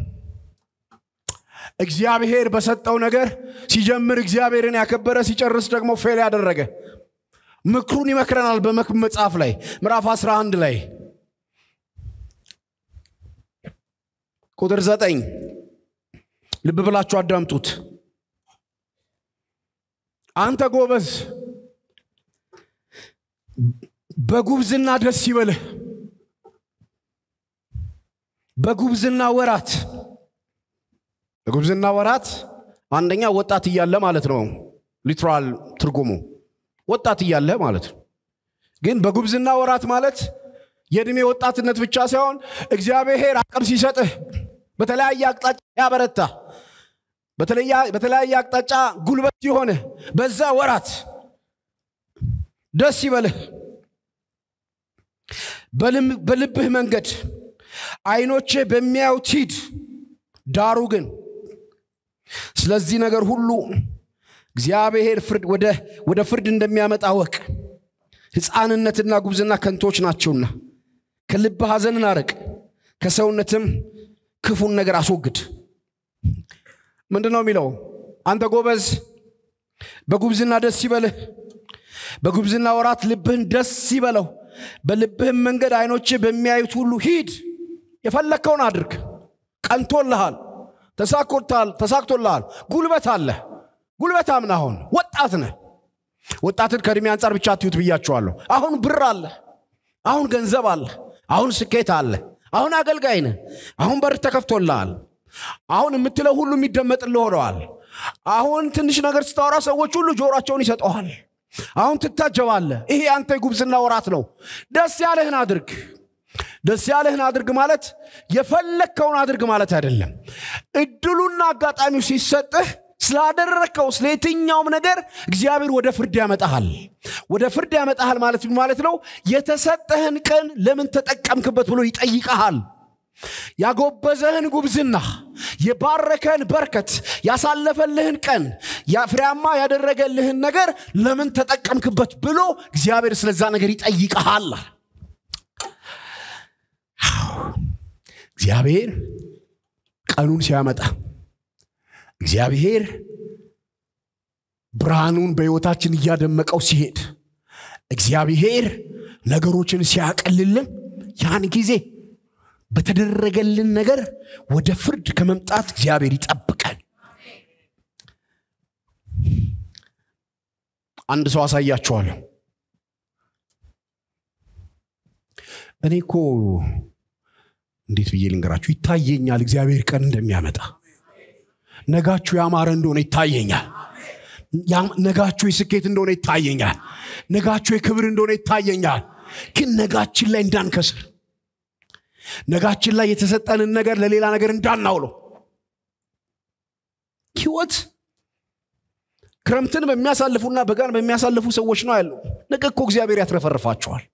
እግዚአብሔር በሰጠው ነገር ሲጀምር እግዚአብሔርን ያከበረ ሲጨርስ ደግሞ ፌል ያደረገ ምክሩን ይመክረናል። በመክብብ መጽሐፍ ላይ ምዕራፍ 11 ላይ ቁጥር ዘጠኝ ልብ ብላችሁ አዳምጡት። አንተ ጎበዝ በጉብዝና ደስ ይበልህ። በጉብዝና ወራት በጉብዝና ወራት አንደኛ ወጣት እያለ ማለት ነው። ሊትራል ትርጉሙ ወጣት እያለ ማለት ነው። ግን በጉብዝና ወራት ማለት የእድሜ ወጣትነት ብቻ ሳይሆን እግዚአብሔር አቅም ሲሰጥህ በተለያየ አቅጣጫ ያበረታ በተለያየ አቅጣጫ ጉልበት የሆነ በዛ ወራት ደስ ይበልህ በልብህ መንገድ አይኖቼ በሚያዩት ሂድ ዳሩ ግን ስለዚህ ነገር ሁሉ እግዚአብሔር ፍርድ ወደ ፍርድ እንደሚያመጣ ወቅ ሕፃንነትና ጉብዝና ከንቶች ናቸውና ከልብ ሐዘንን አርቅ ከሰውነትም ክፉን ነገር አስወግድ ምንድን ነው የሚለው አንተ ጎበዝ በጉብዝና ደስ ይበልህ በጉብዝና ወራት ልብህን ደስ ይበለው በልብህም መንገድ አይኖች በሚያዩት ሁሉ ሂድ የፈለግከውን አድርግ ቀንቶልሃል ተሳክቶልሃል ጉልበት አለ ጉልበት አምን አሁን ወጣት ነህ ወጣትን ከእድሜ አንጻር ብቻ አትዩት ብያቸዋለሁ አሁን ብር አለ አሁን ገንዘብ አለ አሁን ስኬት አለ አሁን አገልጋይ ነህ አሁን በር ተከፍቶልሃል አሁን የምትለው ሁሉ የሚደመጥልህ ሆነዋል አሁን ትንሽ ነገር ስታወራ ሰዎች ሁሉ ጆሯቸውን ይሰጠዋል አሁን ትታጀባለህ ይሄ አንተ የጉብዝና ወራት ነው ደስ ያለህን አድርግ ደስ ያለህን አድርግ ማለት የፈለግከውን አድርግ ማለት አይደለም እድሉና አጋጣሚው ሲሰጥህ ስላደረግከው ስለ የትኛውም ነገር እግዚአብሔር ወደ ፍርድ ያመጣሃል ወደ ፍርድ ያመጣሃል ማለት ማለት ነው የተሰጠህን ቀን ለምን ተጠቀምክበት ብሎ ይጠይቀሃል ያጎበዘህን ጉብዝና የባረከህን በርከት ያሳለፈልህን ቀን ፍሬያማ ያደረገልህን ነገር ለምን ተጠቀምክበት ብሎ እግዚአብሔር ስለዛ ነገር ይጠይቀሃል እግዚአብሔር ቀኑን ሲያመጣ እግዚአብሔር ብርሃኑን በሕይወታችን እያደመቀው ሲሄድ እግዚአብሔር ነገሮችን ሲያቀልልን ያን ጊዜ በተደረገልን ነገር ወደ ፍርድ ከመምጣት እግዚአብሔር ይጠብቀን አንድ ሰው አሳያችኋለሁ እኔ እኮ እንዴት ብዬ ልንገራችሁ ይታየኛል እግዚአብሔር ቀን እንደሚያመጣ ነጋችሁ ያማረ እንደሆነ ይታየኛል ነጋችሁ የስኬት እንደሆነ ይታየኛል ነጋችሁ የክብር እንደሆነ ይታየኛል ግን ነጋችን ላይ እንዳንከስር ነጋችን ላይ የተሰጠንን ነገር ለሌላ ነገር እንዳናውለው ህይወት ክረምትን በሚያሳልፉና በጋን በሚያሳልፉ ሰዎች ነው ያለው ነገ እኮ እግዚአብሔር ያትረፈርፋቸዋል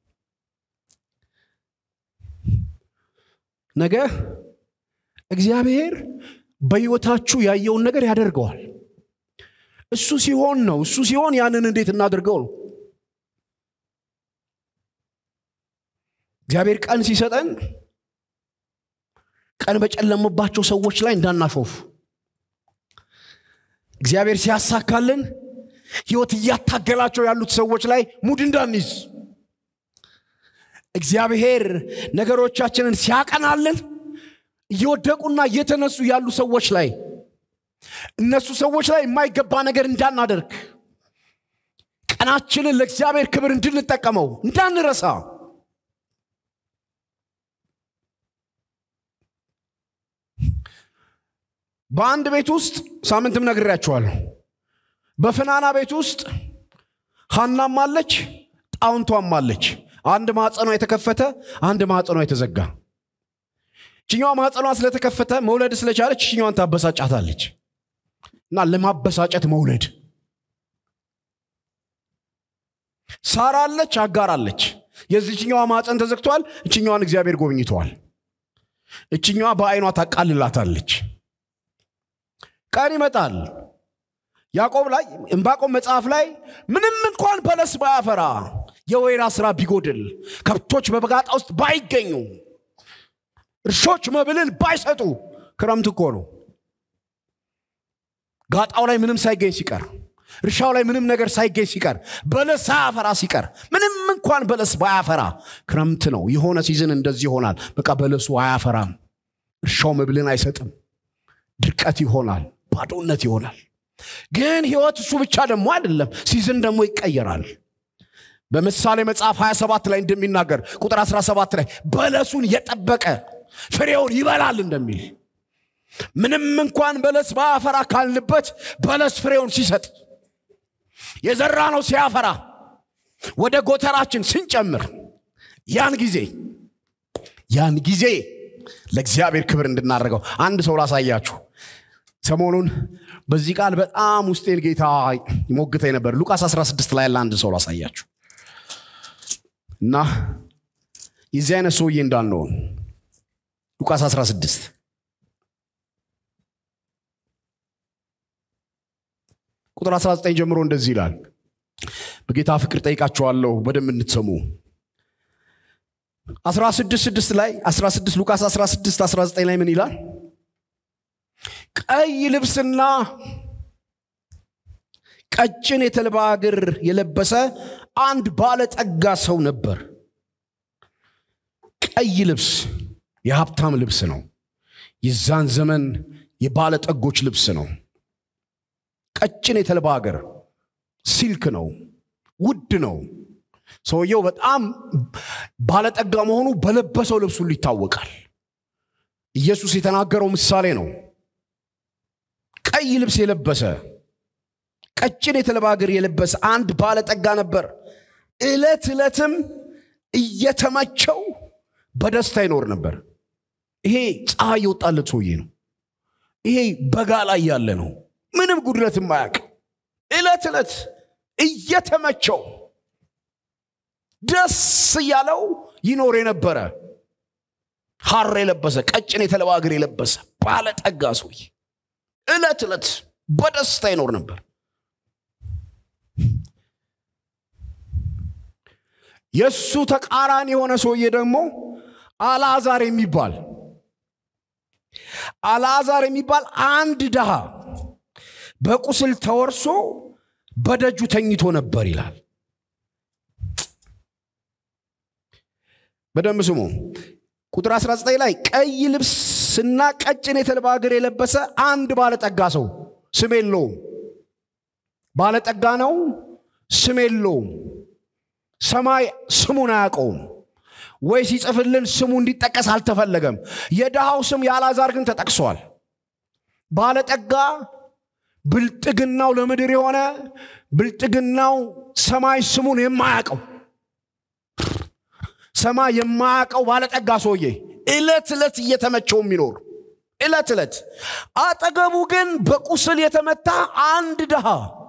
ነገ እግዚአብሔር በህይወታችሁ ያየውን ነገር ያደርገዋል እሱ ሲሆን ነው እሱ ሲሆን ያንን እንዴት እናድርገው ነው እግዚአብሔር ቀን ሲሰጠን ቀን በጨለመባቸው ሰዎች ላይ እንዳናሾፍ እግዚአብሔር ሲያሳካልን ህይወት እያታገላቸው ያሉት ሰዎች ላይ ሙድ እንዳንይዝ እግዚአብሔር ነገሮቻችንን ሲያቀናልን እየወደቁና እየተነሱ ያሉ ሰዎች ላይ እነሱ ሰዎች ላይ የማይገባ ነገር እንዳናደርግ ቀናችንን ለእግዚአብሔር ክብር እንድንጠቀመው እንዳንረሳ በአንድ ቤት ውስጥ ሳምንትም ነግሬያቸዋለሁ በፍናና ቤት ውስጥ ሀናም አለች ጣውንቷም አለች አንድ ማጸኗ የተከፈተ አንድ ማጸኗ የተዘጋ ችኛዋ ማጸኗ ስለተከፈተ መውለድ ስለቻለች ችኛዋን ታበሳጫታለች እና ለማበሳጨት መውለድ ሳራ አለች አጋር አለች የዚችኛዋ ማፀን ተዘግቷል እችኛዋን እግዚአብሔር ጎብኝተዋል እችኛዋ በአይኗ ታቃልላታለች ቀን ይመጣል ያዕቆብ ላይ እምባቆም መጽሐፍ ላይ ምንም እንኳን በለስ ባያፈራ የወይራ ስራ ቢጎድል ከብቶች በበጋጣ ውስጥ ባይገኙ እርሾች መብልን ባይሰጡ ክረምት እኮ ነው ጋጣው ላይ ምንም ሳይገኝ ሲቀር እርሻው ላይ ምንም ነገር ሳይገኝ ሲቀር በለስ ሳያፈራ ሲቀር ምንም እንኳን በለስ ባያፈራ ክረምት ነው የሆነ ሲዝን እንደዚህ ይሆናል በቃ በለሱ አያፈራም እርሻው መብልን አይሰጥም ድርቀት ይሆናል ባዶነት ይሆናል ግን ህይወት እሱ ብቻ ደግሞ አይደለም ሲዝን ደግሞ ይቀየራል በምሳሌ መጽሐፍ 27 ላይ እንደሚናገር ቁጥር 17 ላይ በለሱን የጠበቀ ፍሬውን ይበላል እንደሚል ምንም እንኳን በለስ ባያፈራ ካልንበት በለስ ፍሬውን ሲሰጥ የዘራ ነው ሲያፈራ ወደ ጎተራችን ስንጨምር ያን ጊዜ ያን ጊዜ ለእግዚአብሔር ክብር እንድናደርገው አንድ ሰው ላሳያችሁ ሰሞኑን በዚህ ቃል በጣም ውስጤን ጌታ ይሞግተኝ ነበር ሉቃስ 16 ላይ ያለ አንድ ሰው ላሳያችሁ እና የዚህ አይነት ሰውዬ እንዳልነውን ሉቃስ 16 ቁጥር 19 ጀምሮ እንደዚህ ይላል በጌታ ፍቅር ጠይቃቸዋለሁ በደንብ እንድትሰሙ 16 6 ላይ 16 ሉቃስ 16 19 ላይ ምን ይላል ቀይ ልብስና ቀጭን የተልባ እግር የለበሰ አንድ ባለጠጋ ሰው ነበር ቀይ ልብስ የሀብታም ልብስ ነው የዛን ዘመን የባለጠጎች ልብስ ነው ቀጭን የተልባ እግር ሲልክ ነው ውድ ነው ሰውየው በጣም ባለጠጋ መሆኑ በለበሰው ልብስ ሁሉ ይታወቃል ኢየሱስ የተናገረው ምሳሌ ነው ቀይ ልብስ የለበሰ ቀጭን የተልባ እግር የለበሰ አንድ ባለጠጋ ነበር ዕለት ዕለትም እየተመቸው በደስታ ይኖር ነበር ይሄ ፀሐይ የወጣለት ሰውዬ ነው ይሄ በጋ ላይ ያለ ነው ምንም ጉድለት ማያቅ ዕለት ዕለት እየተመቸው ደስ እያለው ይኖር የነበረ ሐር የለበሰ ቀጭን የተልባ እግር የለበሰ ባለጠጋ ሰውዬ ዕለት ዕለት በደስታ ይኖር ነበር የእሱ ተቃራኒ የሆነ ሰውዬ ደግሞ አልዓዛር የሚባል አልዓዛር የሚባል አንድ ድሃ በቁስል ተወርሶ በደጁ ተኝቶ ነበር ይላል በደንብ ስሙ ቁጥር 19 ላይ ቀይ ልብስና ቀጭን የተልባ እግር የለበሰ አንድ ባለጠጋ ሰው ስም የለውም ባለጠጋ ነው ስም የለውም ሰማይ ስሙን አያውቀውም ወይ ሲጽፍልን ስሙ እንዲጠቀስ አልተፈለገም የድሃው ስም የአልዓዛር ግን ተጠቅሷል ባለጠጋ ብልጥግናው ለምድር የሆነ ብልጥግናው ሰማይ ስሙን የማያውቀው ሰማይ የማያውቀው ባለጠጋ ሰውዬ እለት ዕለት እየተመቸው የሚኖር እለት ዕለት አጠገቡ ግን በቁስል የተመታ አንድ ድሃ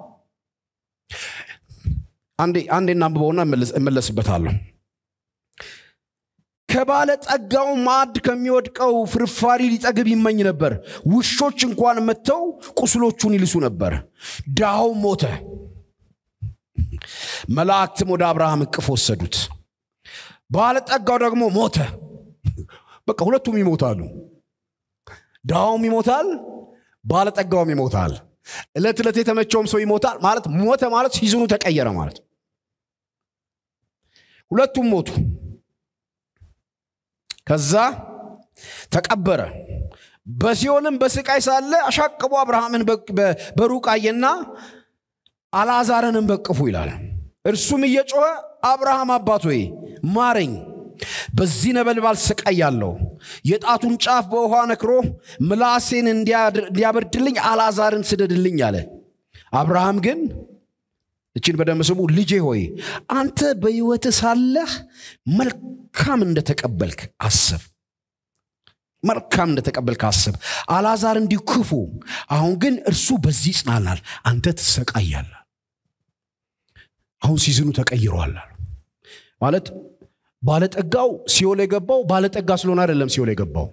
አንዴ እናንብበውና እመለስበታለሁ ከባለጠጋው ማዕድ ከሚወድቀው ፍርፋሪ ሊጠግብ ይመኝ ነበር ውሾች እንኳን መጥተው ቁስሎቹን ይልሱ ነበር ድሃው ሞተ መላእክትም ወደ አብርሃም እቅፍ ወሰዱት ባለጠጋው ደግሞ ሞተ በቃ ሁለቱም ይሞታሉ ድሃውም ይሞታል ባለጠጋውም ይሞታል እለት ዕለት የተመቸውም ሰው ይሞታል ማለት ሞተ ማለት ሲዝኑ ተቀየረ ማለት ሁለቱም ሞቱ ከዛ ተቀበረ በሲኦልም በስቃይ ሳለ አሻቅቦ አብርሃምን በሩቅ አየና አልዓዛርንም በቅፉ ይላል እርሱም እየጮኸ አብርሃም አባት ሆይ ማረኝ በዚህ ነበልባል ስቃይ ያለው የጣቱን ጫፍ በውሃ ነክሮ ምላሴን እንዲያበርድልኝ አልዓዛርን ስደድልኝ አለ አብርሃም ግን እችን በደንብ ስሙ ልጄ ሆይ አንተ በሕይወት ሳለህ መልካም እንደተቀበልክ አስብ መልካም እንደተቀበልክ አስብ አልዓዛር እንዲሁ ክፉ አሁን ግን እርሱ በዚህ ይጽናናል አንተ ትሰቃያለ አሁን ሲዝኑ ተቀይሯል ማለት ባለጠጋው ሲኦል የገባው ባለጠጋ ስለሆነ አይደለም ሲኦል የገባው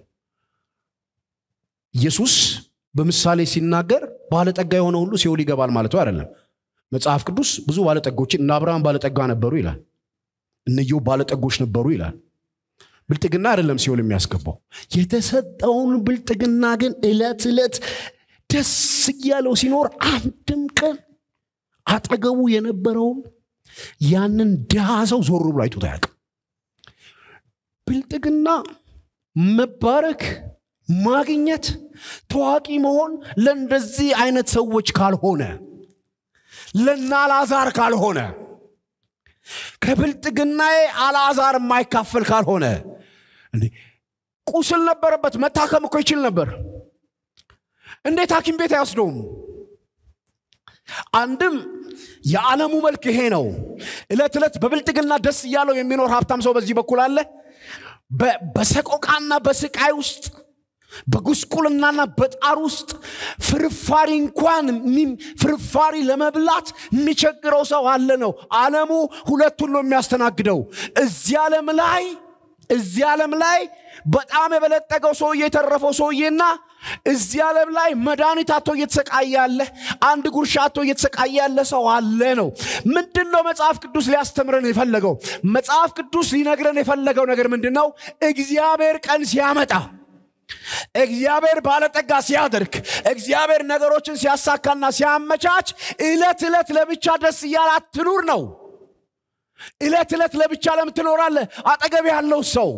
ኢየሱስ በምሳሌ ሲናገር ባለጠጋ የሆነ ሁሉ ሲኦል ይገባል ማለቱ አይደለም መጽሐፍ ቅዱስ ብዙ ባለጠጎችን እነ አብርሃም ባለጠጋ ነበሩ ይላል እነየው ባለጠጎች ነበሩ ይላል ብልጥግና አይደለም ሲኦል የሚያስገባው የተሰጠውን ብልጥግና ግን እለት ዕለት ደስ እያለው ሲኖር አንድም ቀን አጠገቡ የነበረውን ያንን ድሃ ሰው ዞር ብሎ አይቶት አያውቅም ብልጥግና መባረክ ማግኘት ታዋቂ መሆን ለእንደዚህ አይነት ሰዎች ካልሆነ ለና አልዓዛር ካልሆነ ከብልጥግናዬ አልዓዛር የማይካፈል ካልሆነ ቁስል ነበረበት መታከም እኮ ይችል ነበር እንዴት ሐኪም ቤት አይወስደውም አንድም የዓለሙ መልክ ይሄ ነው ዕለት ዕለት በብልጥግና ደስ እያለው የሚኖር ሀብታም ሰው በዚህ በኩል አለ በሰቆቃና በስቃይ ውስጥ በጉስቁልናና በጣር ውስጥ ፍርፋሪ እንኳን ፍርፋሪ ለመብላት የሚቸግረው ሰው አለ ነው። ዓለሙ ሁለቱን ነው የሚያስተናግደው። እዚህ ዓለም ላይ እዚህ ዓለም ላይ በጣም የበለጠገው ሰውዬ የተረፈው ሰውዬና እዚህ ዓለም ላይ መድኃኒት አቶ እየተሰቃየ ያለ አንድ ጉርሻ አቶ እየተሰቃየ ያለ ሰው አለ ነው። ምንድን ነው መጽሐፍ ቅዱስ ሊያስተምረን የፈለገው? መጽሐፍ ቅዱስ ሊነግረን የፈለገው ነገር ምንድን ነው? እግዚአብሔር ቀን ሲያመጣ እግዚአብሔር ባለጠጋ ሲያደርግ እግዚአብሔር ነገሮችን ሲያሳካና ሲያመቻች ዕለት ዕለት ለብቻ ደስ እያላት ትኑር ነው። ዕለት ዕለት ለብቻ ለምን ትኖራለህ? አጠገብ ያለው ሰው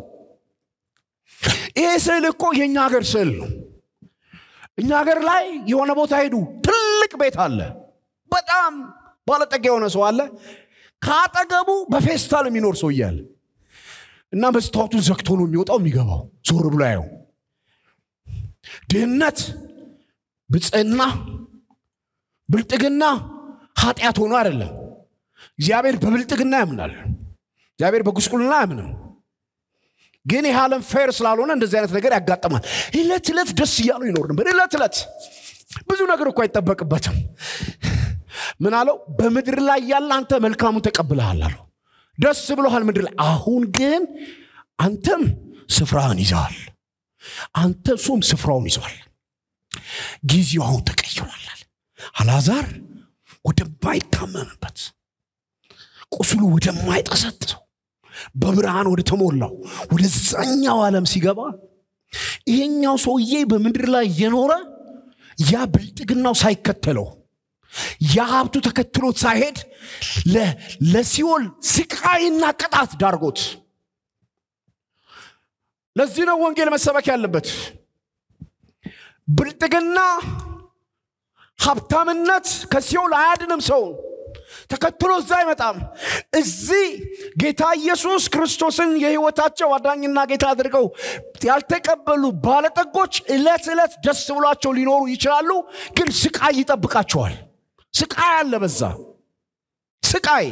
ይህ ስዕል እኮ የእኛ ሀገር ስዕል ነው። እኛ ሀገር ላይ የሆነ ቦታ ሄዱ፣ ትልቅ ቤት አለ፣ በጣም ባለጠጋ የሆነ ሰው አለ። ከአጠገቡ በፌስታል የሚኖር ሰው እያለ እና መስታወቱን ዘግቶ ነው የሚወጣው የሚገባው፣ ዞር ብሎ ያየው ድህነት፣ ብፅዕና፣ ብልጥግና ኃጢአት ሆኖ አይደለም። እግዚአብሔር በብልጥግና ያምናል። እግዚአብሔር በጉስቁልና አያምንም። ግን ይህ ዓለም ፌር ስላልሆነ እንደዚህ አይነት ነገር ያጋጥማል። ዕለት ዕለት ደስ እያሉ ይኖር ነበር። ዕለት ዕለት ብዙ ነገር እኮ አይጠበቅበትም። ምን አለው? በምድር ላይ ያለ አንተ መልካሙን ተቀብለሃል አለው። ደስ ብሎሃል ምድር ላይ። አሁን ግን አንተም ስፍራህን ይዘዋል። አንተ እሱም ስፍራውን ይዘዋል። ጊዜው አሁን ተቀይሯል። አልዓዛር ወደማይታመምበት ቁስሉ ወደማይጠሰጥሰው በብርሃን ወደ ተሞላው ወደዛኛው ዓለም ሲገባ ይሄኛው ሰውዬ በምድር ላይ የኖረ ያ ብልጥግናው ሳይከተለው ያ ሀብቱ ተከትሎት ሳይሄድ ለሲኦል ስቃይና ቅጣት ዳርጎት ለዚህ ነው ወንጌል መሰበክ ያለበት። ብልጥግና ሀብታምነት ከሲኦል አያድንም ሰው ተከትሎ እዛ አይመጣም። እዚህ ጌታ ኢየሱስ ክርስቶስን የህይወታቸው አዳኝና ጌታ አድርገው ያልተቀበሉ ባለጠጎች ዕለት ዕለት ደስ ብሏቸው ሊኖሩ ይችላሉ፣ ግን ስቃይ ይጠብቃቸዋል። ስቃይ አለ በዛ ስቃይ።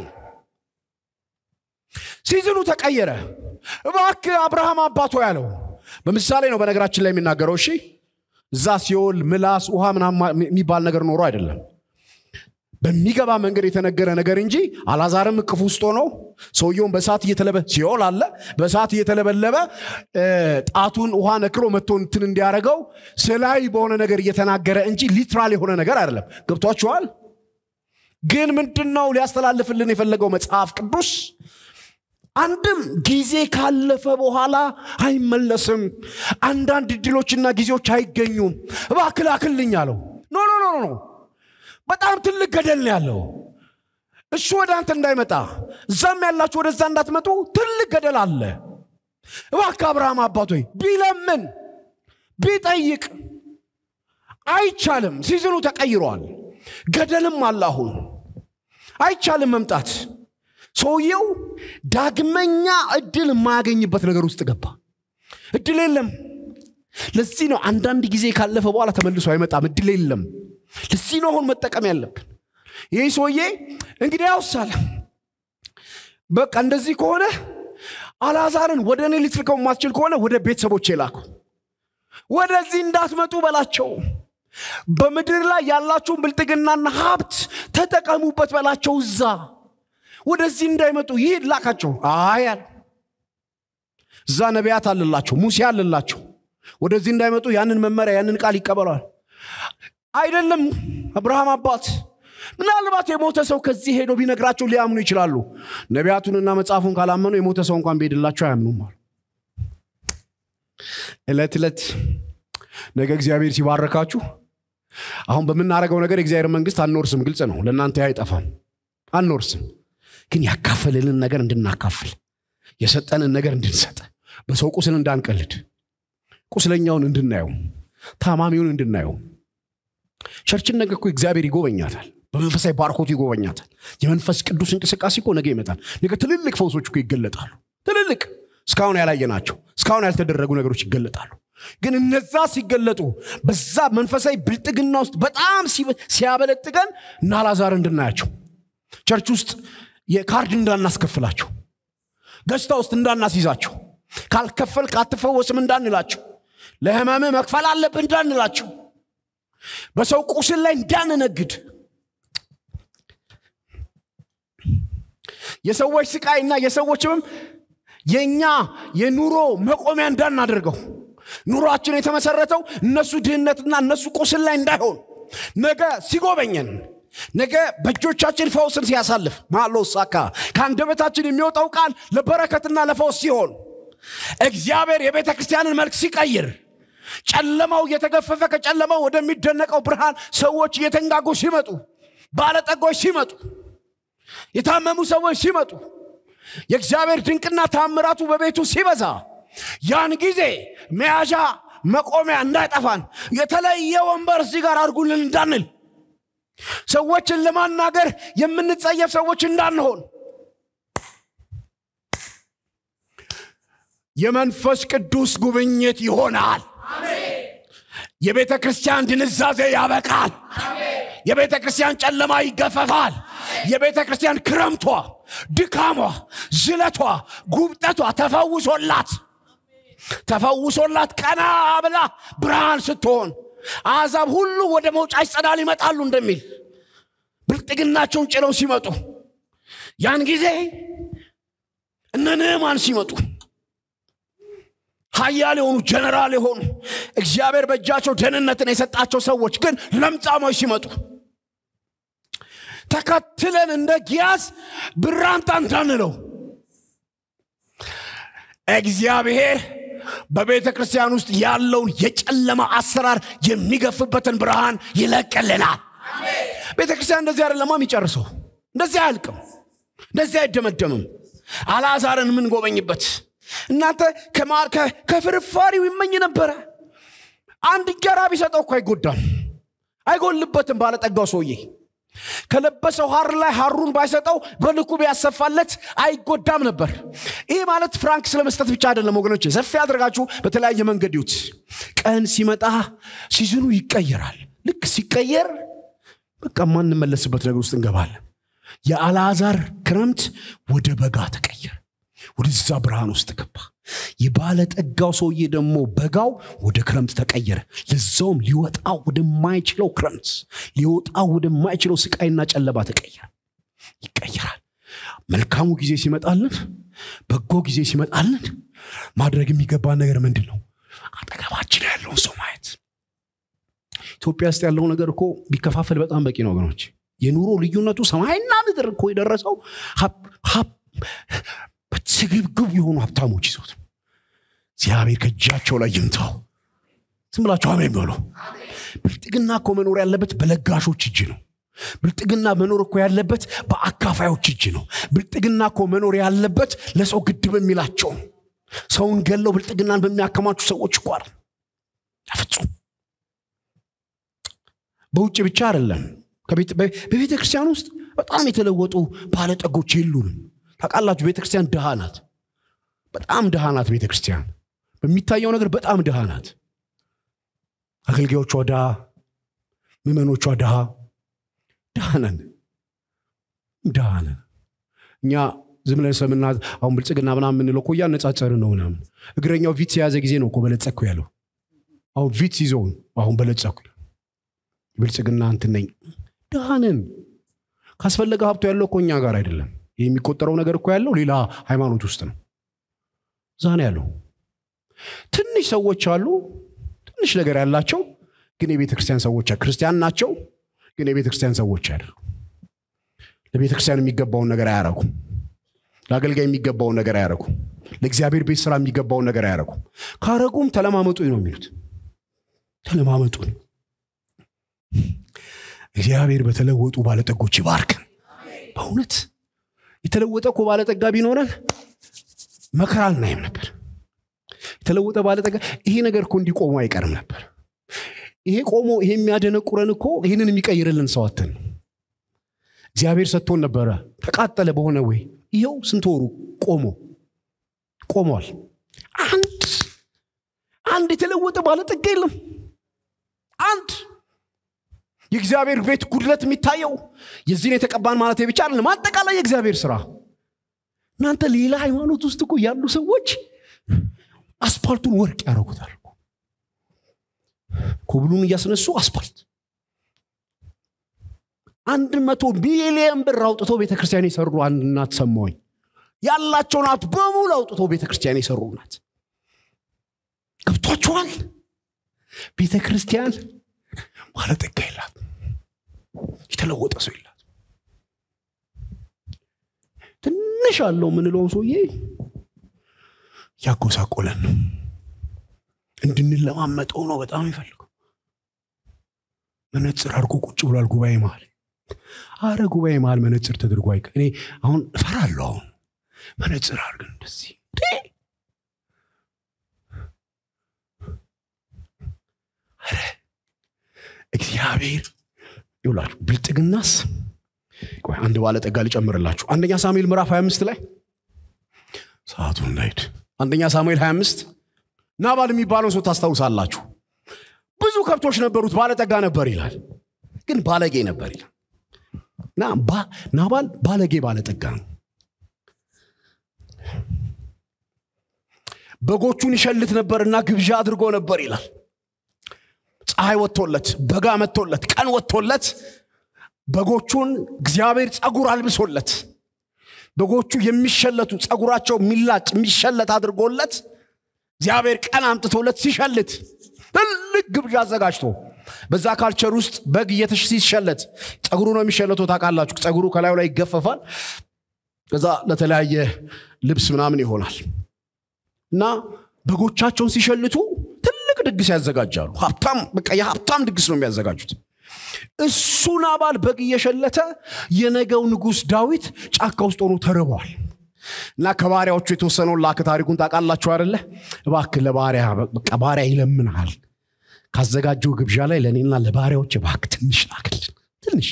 ሲዝኑ ተቀየረ። እባክህ አብርሃም አባቶ ያለው በምሳሌ ነው በነገራችን ላይ የሚናገረው። እሺ እዛ ሲኦል ምላስ ውሃ ምናምን የሚባል ነገር ኖሮ አይደለም በሚገባ መንገድ የተነገረ ነገር እንጂ አላዛርም እቅፍ ውስጥ ሆኖ ሰውየውን በሰዓት እየተለበ ሲኦል አለ በሰዓት እየተለበለበ ጣቱን ውሃ ነክሮ መጥቶ እንትን እንዲያደርገው ስላይ በሆነ ነገር እየተናገረ እንጂ ሊትራል የሆነ ነገር አይደለም። ገብቷችኋል? ግን ምንድን ነው ሊያስተላልፍልን የፈለገው መጽሐፍ ቅዱስ? አንድም ጊዜ ካለፈ በኋላ አይመለስም። አንዳንድ እድሎችና ጊዜዎች አይገኙም። እባክህ ላክልኝ አለው። ኖ ኖ ኖ ኖ በጣም ትልቅ ገደል ነው ያለው። እሱ ወደ አንተ እንዳይመጣ እዛም ያላችሁ ወደዛ እንዳትመጡ ትልቅ ገደል አለ። እባክህ አብርሃም አባቶይ ቢለምን ቢጠይቅ አይቻልም። ሲዝኑ ተቀይሯል። ገደልም አለ። አሁን አይቻልም መምጣት። ሰውየው ዳግመኛ እድል የማያገኝበት ነገር ውስጥ ገባ። እድል የለም። ለዚህ ነው አንዳንድ ጊዜ ካለፈ በኋላ ተመልሶ አይመጣም። እድል የለም። ለዚህ ነው አሁን መጠቀም ያለብን። ይህ ሰውዬ እንግዲህ ያውሳለ በቃ እንደዚህ ከሆነ አልዓዛርን ወደ እኔ ልትልከው የማትችል ከሆነ ወደ ቤተሰቦቼ ላኩ። ወደዚህ እንዳትመጡ በላቸው። በምድር ላይ ያላችሁን ብልጥግናና ሀብት ተጠቀሙበት በላቸው። እዛ ወደዚህ እንዳይመጡ ይሄድ ላካቸው። አያል እዛ ነቢያት አለላቸው፣ ሙሴ አለላቸው። ወደዚህ እንዳይመጡ ያንን መመሪያ ያንን ቃል ይቀበሏል። አይደለም አብርሃም አባት ምናልባት የሞተ ሰው ከዚህ ሄዶ ቢነግራቸው ሊያምኑ ይችላሉ። ነቢያቱንና መጽሐፉን ካላመኑ የሞተ ሰው እንኳን ቢሄድላቸው አያምኑም አሉ። ዕለት ዕለት ነገ እግዚአብሔር ሲባረካችሁ አሁን በምናደርገው ነገር የእግዚአብሔር መንግስት አንወርስም። ግልጽ ነው። ለእናንተ አይጠፋም፣ አንወርስም። ግን ያካፈለልን ነገር እንድናካፍል፣ የሰጠንን ነገር እንድንሰጥ፣ በሰው ቁስል እንዳንቀልድ፣ ቁስለኛውን እንድናየው፣ ታማሚውን እንድናየው ቸርችን ነገ እኮ እግዚአብሔር ይጎበኛታል። በመንፈሳዊ ባርኮቱ ይጎበኛታል። የመንፈስ ቅዱስ እንቅስቃሴ እኮ ነገ ይመጣል። ነገ ትልልቅ ፈውሶች እኮ ይገለጣሉ። ትልልቅ እስካሁን ያላየናቸው እስካሁን ያልተደረጉ ነገሮች ይገለጣሉ። ግን እነዛ ሲገለጡ በዛ መንፈሳዊ ብልጥግና ውስጥ በጣም ሲያበለጥገን እና አልዓዛር እንድናያቸው ቸርች ውስጥ የካርድ እንዳናስከፍላቸው፣ ገዝታ ውስጥ እንዳናስይዛቸው፣ ካልከፈልክ አትፈወስም እንዳንላቸው ለህመም መክፈል አለብን እንዳንላቸው በሰው ቁስል ላይ እንዳንነግድ የሰዎች ስቃይና የሰዎች ህመም የእኛ የኑሮ መቆሚያ እንዳናደርገው ኑሯችን የተመሰረተው እነሱ ድህነትና እነሱ ቁስል ላይ እንዳይሆን ነገ ሲጎበኘን ነገ በእጆቻችን ፈውስን ሲያሳልፍ ማሎ ሳካ ከአንደበታችን የሚወጣው ቃል ለበረከትና ለፈውስ ሲሆን እግዚአብሔር የቤተ ክርስቲያንን መልክ ሲቀይር ጨለማው እየተገፈፈ ከጨለማው ወደሚደነቀው ብርሃን ሰዎች እየተንጋጉ ሲመጡ ባለጠጎች ሲመጡ የታመሙ ሰዎች ሲመጡ የእግዚአብሔር ድንቅና ታምራቱ በቤቱ ሲበዛ ያን ጊዜ መያዣ መቆሚያ እንዳይጠፋን የተለየ ወንበር እዚህ ጋር አድርጉልን እንዳንል ሰዎችን ለማናገር የምንጸየፍ ሰዎች እንዳንሆን የመንፈስ ቅዱስ ጉብኝት ይሆናል የቤተ ክርስቲያን ድንዛዜ ያበቃል የቤተ ክርስቲያን ጨለማ ይገፈፋል የቤተ ክርስቲያን ክረምቷ ድካሟ ዝለቷ ጉብጠቷ ተፈውሶላት ተፈውሶላት ቀና ብላ ብርሃን ስትሆን አሕዛብ ሁሉ ወደ መውጫች ጸዳል ይመጣሉ እንደሚል ብልጥግናቸውን ጭነው ሲመጡ ያን ጊዜ እነ ንዕማን ሲመጡ ሀያል የሆኑ ጀነራል የሆኑ እግዚአብሔር በእጃቸው ደህንነትን የሰጣቸው ሰዎች ግን ለምጻሞች ሲመጡ ተከትለን እንደ ጊያዝ ብራንጣ እንዳንለው እግዚአብሔር በቤተ ክርስቲያን ውስጥ ያለውን የጨለማ አሰራር የሚገፍበትን ብርሃን ይለቅልናል ቤተ ክርስቲያን እንደዚህ አይደለማ የሚጨርሰው እንደዚህ አያልቅም እንደዚህ አይደመደምም አልዓዛርን የምንጎበኝበት እናንተ ከፍርፋሪው ይመኝ ነበረ አንድ እንጀራ ቢሰጠው እኮ አይጎዳም አይጎልበትም ባለጠጋው ሰውዬ ከለበሰው ሀር ላይ ሀሩን ባይሰጠው በልኩ ቢያሰፋለት አይጎዳም ነበር ይህ ማለት ፍራንክ ስለመስጠት ብቻ አይደለም ወገኖች ሰፊ አድርጋችሁ በተለያየ መንገድ ይዩት ቀን ሲመጣ ሲዝኑ ይቀየራል ልክ ሲቀየር በቃ ማንመለስበት ነገር ውስጥ እንገባለን የአልዓዛር ክረምት ወደ በጋ ተቀየረ ወደዛ ብርሃን ውስጥ ገባ የባለጠጋው ሰውዬ ደግሞ በጋው ወደ ክረምት ተቀየረ ለዛውም ሊወጣ ወደማይችለው ክረምት ሊወጣ ወደማይችለው ስቃይና ጨለባ ተቀየረ ይቀየራል መልካሙ ጊዜ ሲመጣልን በጎ ጊዜ ሲመጣልን ማድረግ የሚገባ ነገር ምንድን ነው አጠገባችን ያለውን ሰው ማየት ኢትዮጵያ ውስጥ ያለው ነገር እኮ ቢከፋፈል በጣም በቂ ነው ወገኖች የኑሮ ልዩነቱ ሰማይና ምድር እኮ የደረሰው ስግብግብ የሆኑ ሀብታሞች ይዞት እግዚአብሔር ከእጃቸው ላይ ይምታው ዝም ብላችሁ አሜን በሉ ብልጥግና እኮ መኖር ያለበት በለጋሾች እጅ ነው ብልጥግና መኖር እኮ ያለበት በአካፋዮች እጅ ነው ብልጥግና እኮ መኖር ያለበት ለሰው ግድብ የሚላቸው ሰውን ገለው ብልጥግናን በሚያከማቹ ሰዎች እኮ አይደል ፍጹም በውጭ ብቻ አይደለም በቤተ ክርስቲያን ውስጥ በጣም የተለወጡ ባለጠጎች የሉንም ታውቃላችሁ ቤተ ክርስቲያን ድሃ ናት በጣም ድሃ ናት ቤተ ክርስቲያን በሚታየው ነገር በጣም ድሃ ናት አገልጋዮቿ ድሃ ምመኖቿ ድሃ ድሃ ነን ድሃ ነን እኛ ዝም ብለን ሰምና አሁን ብልጽግና ምናምን የምንለው እኮ እያነጻጸርን ነው ምናምን እግረኛው ቪትስ የያዘ ጊዜ ነው እኮ በለጸኩ ያለው አሁን ቪትስ ይዘውን አሁን በለጸኩ ብልጽግና እንትን ነኝ ድሃ ነን ካስፈለገ ሀብቱ ያለው እኮ እኛ ጋር አይደለም የሚቆጠረው ነገር እኮ ያለው ሌላ ሃይማኖት ውስጥ ነው እዛ ነው ያለው ትንሽ ሰዎች አሉ ትንሽ ነገር ያላቸው ግን የቤተ ክርስቲያን ሰዎች ክርስቲያን ናቸው ግን የቤተ ክርስቲያን ሰዎች አይደሉ ለቤተ ክርስቲያን የሚገባውን ነገር አያረጉም ለአገልጋይ የሚገባውን ነገር አያረጉም ለእግዚአብሔር ቤት ስራ የሚገባውን ነገር አያረጉም ካረጉም ተለማመጡ ነው የሚሉት ተለማመጡ እግዚአብሔር በተለወጡ ባለጠጎች ይባርክን በእውነት የተለወጠ እኮ ባለጠጋ ቢኖረን መከራ አናይም ነበር የተለወጠ ባለጠጋ ይሄ ነገር እኮ እንዲቆሙ አይቀርም ነበር ይሄ ቆሞ ይሄ የሚያደነቁረን እኮ ይህንን የሚቀይርልን ሰዋትን እግዚአብሔር ሰጥቶን ነበረ ተቃጠለ በሆነ ወይ ይኸው ስንት ወሩ ቆሞ ቆሟል አንድ አንድ የተለወጠ ባለጠጋ የለም አንድ የእግዚአብሔር ቤት ጉድለት የሚታየው የዚህን የተቀባን ማለት ብቻ አይደለም አጠቃላይ የእግዚአብሔር ስራ እናንተ ሌላ ሃይማኖት ውስጥ እኮ ያሉ ሰዎች አስፓልቱን ወርቅ ያደረጉታል ኮብሉን እያስነሱ አስፓልት አንድ መቶ ቢሊየን ብር አውጥቶ ቤተክርስቲያን የሰሩ አንድ እናት ሰማሁኝ። ያላቸውን ሀብት በሙሉ አውጥቶ ቤተክርስቲያን የሰሩ እናት ገብቷችኋል? ቤተ ክርስቲያን ባለጠጋ የላት፣ የተለወጠ ሰው የላት። ትንሽ አለው የምንለውን ሰውዬ ያጎሳቆለን ነው። እንድንለማመጠው ነው በጣም ይፈልገው። መነፅር አድርጎ ቁጭ ብሏል ጉባኤ መሀል። አረ ጉባኤ መሀል መነፅር ተደርጎ አይቀ እኔ አሁን እፈራለሁ። አሁን መነፅር አድርገን እንደዚህ እግዚአብሔር ይውላችሁ ብልጥግናስ ቆይ አንድ ባለጠጋ ልጨምርላችሁ አንደኛ ሳሙኤል ምዕራፍ 25 ላይ ሰዓቱ እንዳይድ አንደኛ ሳሙኤል 25 ናባል የሚባለው ሰው ታስታውሳላችሁ ብዙ ከብቶች ነበሩት ባለጠጋ ነበር ይላል ግን ባለጌ ነበር ይላል እና ናባል ባለጌ ባለጠጋ ነው በጎቹን ይሸልት ነበርና ግብዣ አድርጎ ነበር ይላል ፀሐይ ወጥቶለት በጋ መጥቶለት ቀን ወጥቶለት በጎቹን እግዚአብሔር ጸጉር አልብሶለት በጎቹ የሚሸለቱ ጸጉራቸው የሚላጭ የሚሸለት አድርጎለት እግዚአብሔር ቀን አምጥቶለት ሲሸልት ትልቅ ግብዣ አዘጋጅቶ በዛ ካልቸር ውስጥ በግ እየተሽ ሲሸለት ጸጉሩ ነው የሚሸለተው ታውቃላችሁ ጸጉሩ ከላዩ ላይ ይገፈፋል ከዛ ለተለያየ ልብስ ምናምን ይሆናል እና በጎቻቸውን ሲሸልቱ ትልቅ ድግስ ያዘጋጃሉ ሀብታም በቃ የሀብታም ድግስ ነው የሚያዘጋጁት እሱ ናባል በግ እየሸለተ የነገው ንጉሥ ዳዊት ጫካ ውስጥ ሆኖ ተርቧል እና ከባሪያዎቹ የተወሰነውን ላክ ታሪኩን ታውቃላችሁ አደለ እባክህ ለባሪያ በቃ ባሪያ ይለምንሃል ካዘጋጀው ግብዣ ላይ ለእኔና ለባሪያዎች እባክ ትንሽ ላክልን ትንሽ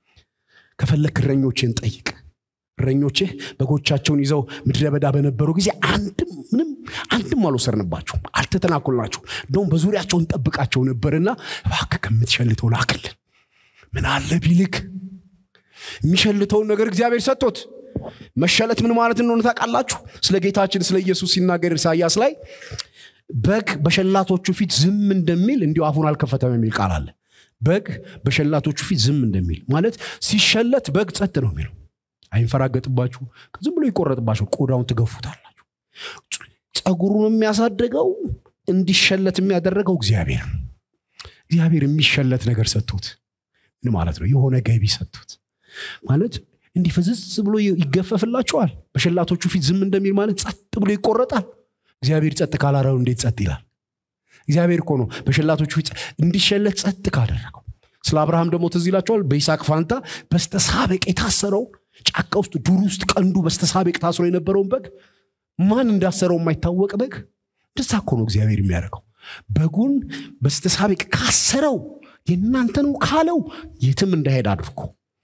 ከፈለክ እረኞችን ጠይቅ እረኞችህ በጎቻቸውን ይዘው ምድረ በዳ በነበሩ ጊዜ አንድም ምንም አንድም አልወሰርንባቸው አልተተናኮልናቸው እንደውም በዙሪያቸው እንጠብቃቸው ነበርና እባክህ ከምትሸልተው ላክልን ምን አለ ቢልክ የሚሸልተውን ነገር እግዚአብሔር ሰጥቶት መሸለት ምን ማለት እንደሆነ ታውቃላችሁ ስለ ጌታችን ስለ ኢየሱስ ሲናገር ኢሳያስ ላይ በግ በሸላቶቹ ፊት ዝም እንደሚል እንዲሁ አፉን አልከፈተም የሚል ቃል አለ በግ በሸላቶቹ ፊት ዝም እንደሚል ማለት ሲሸለት በግ ጸጥ ነው የሚለው አይንፈራገጥባችሁ ዝም ብሎ ይቆረጥባቸው ቆዳውን ትገፉታላችሁ ጸጉሩን የሚያሳደገው እንዲሸለት የሚያደረገው እግዚአብሔር እግዚአብሔር የሚሸለት ነገር ሰጥቶት ምን ማለት ነው የሆነ ገቢ ሰጥቶት ማለት እንዲህ ፍዝዝ ብሎ ይገፈፍላቸዋል በሸላቶቹ ፊት ዝም እንደሚል ማለት ጸጥ ብሎ ይቆረጣል እግዚአብሔር ጸጥ ካላረው እንዴት ጸጥ ይላል እግዚአብሔር እኮ ነው በሸላቶቹ ፊት እንዲሸለት ጸጥ ካደረገው ስለ አብርሃም ደግሞ ትዝ ይላቸዋል በይስሐቅ ፋንታ በስተሳበቅ የታሰረው ጫካ ውስጥ ዱር ውስጥ ቀንዱ በስተሳቤቅ ታስሮ የነበረውን በግ ማን እንዳሰረው የማይታወቅ በግ እንደዛ እኮ ነው እግዚአብሔር የሚያደርገው በጉን በስተሳቤቅ ካሰረው የእናንተ ነው ካለው የትም እንዳሄድ አድርጎ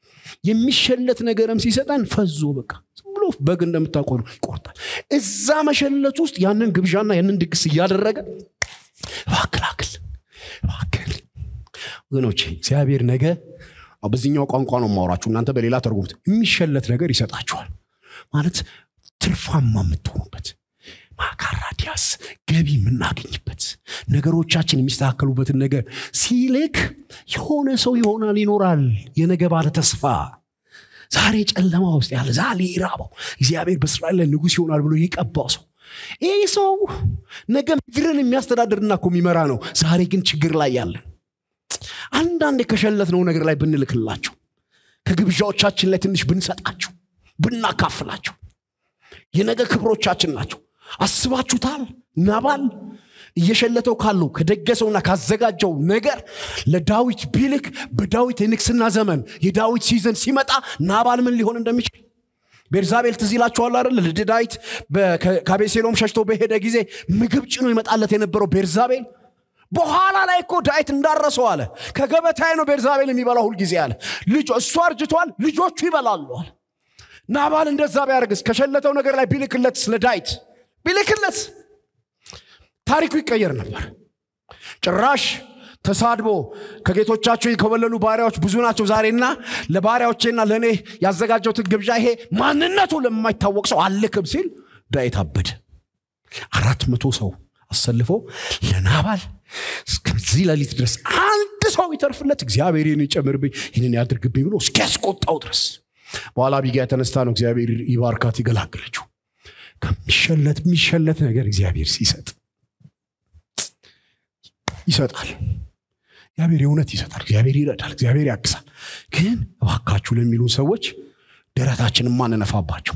የሚሸለት ነገርም ሲሰጠን ፈዞ በቃ ብሎ በግ እንደምታቆሉ ይቆርጣል እዛ መሸለት ውስጥ ያንን ግብዣና ያንን ድግስ እያደረገ እባክላክል እባክል ወገኖቼ እግዚአብሔር ነገ በዚህኛው ቋንቋ ነው ማውራችሁ እናንተ በሌላ ተርጉሙት የሚሸለት ነገር ይሰጣችኋል ማለት ትርፋማ የምትሆኑበት ማካራዲያስ ገቢ የምናገኝበት ነገሮቻችን የሚስተካከሉበትን ነገር ሲልክ የሆነ ሰው ይሆናል ይኖራል የነገ ባለ ተስፋ ዛሬ ጨለማ ውስጥ ያለ ዛሬ ይራበው እግዚአብሔር በእስራኤል ላይ ንጉሥ ይሆናል ብሎ የቀባው ሰው ይህ ሰው ነገ ምድርን የሚያስተዳድርና እኮ የሚመራ ነው ዛሬ ግን ችግር ላይ ያለን አንዳንድ የከሸለትነው ነገር ላይ ብንልክላቸው ከግብዣዎቻችን ላይ ትንሽ ብንሰጣቸው ብናካፍላቸው የነገ ክብሮቻችን ናቸው አስባችሁታል ናባል እየሸለተው ካለው ከደገሰውና ካዘጋጀው ነገር ለዳዊት ቢልክ በዳዊት የንግስና ዘመን የዳዊት ሲዘን ሲመጣ ናባል ምን ሊሆን እንደሚችል ቤርዛቤል ትዝ ይላችኋል አይደል ዳዊት ከቤሴሎም ሸሽቶ በሄደ ጊዜ ምግብ ጭኖ ይመጣለት የነበረው ቤርዛቤል በኋላ ላይ እኮ ዳዊት እንዳረሰው አለ ከገበታዬ ነው ቤርዛቤል የሚበላው ሁልጊዜ አለ ልጅ እሱ አርጅቷል ልጆቹ ይበላሉ አለ ናባል እንደዛ ቢያደርግስ ከሸለተው ነገር ላይ ቢልክለት ስለ ዳዊት ቢልክለት ታሪኩ ይቀየር ነበር ጭራሽ ተሳድቦ ከጌቶቻቸው የኮበለሉ ባሪያዎች ብዙ ናቸው ዛሬና ለባሪያዎቼና ለእኔ ያዘጋጀውትን ግብዣ ይሄ ማንነቱ ለማይታወቅ ሰው አልክም ሲል ዳዊት አበደ አራት መቶ ሰው አሰልፎ ለናባል እስከዚህ ሌሊት ድረስ አንድ ሰው ይተርፍለት እግዚአብሔር ይህን ይጨምርብኝ ይህንን ያድርግብኝ ብሎ እስኪያስቆጣው ድረስ በኋላ ቢጋ የተነስታ ነው እግዚአብሔር ይባርካት ይገላግለችው ከሚሸለት የሚሸለት ነገር እግዚአብሔር ሲሰጥ ይሰጣል እግዚአብሔር የእውነት ይሰጣል እግዚአብሔር ይረዳል እግዚአብሔር ያግሳል ግን እባካችሁ ለሚሉን ሰዎች ደረታችንን ማንነፋባቸው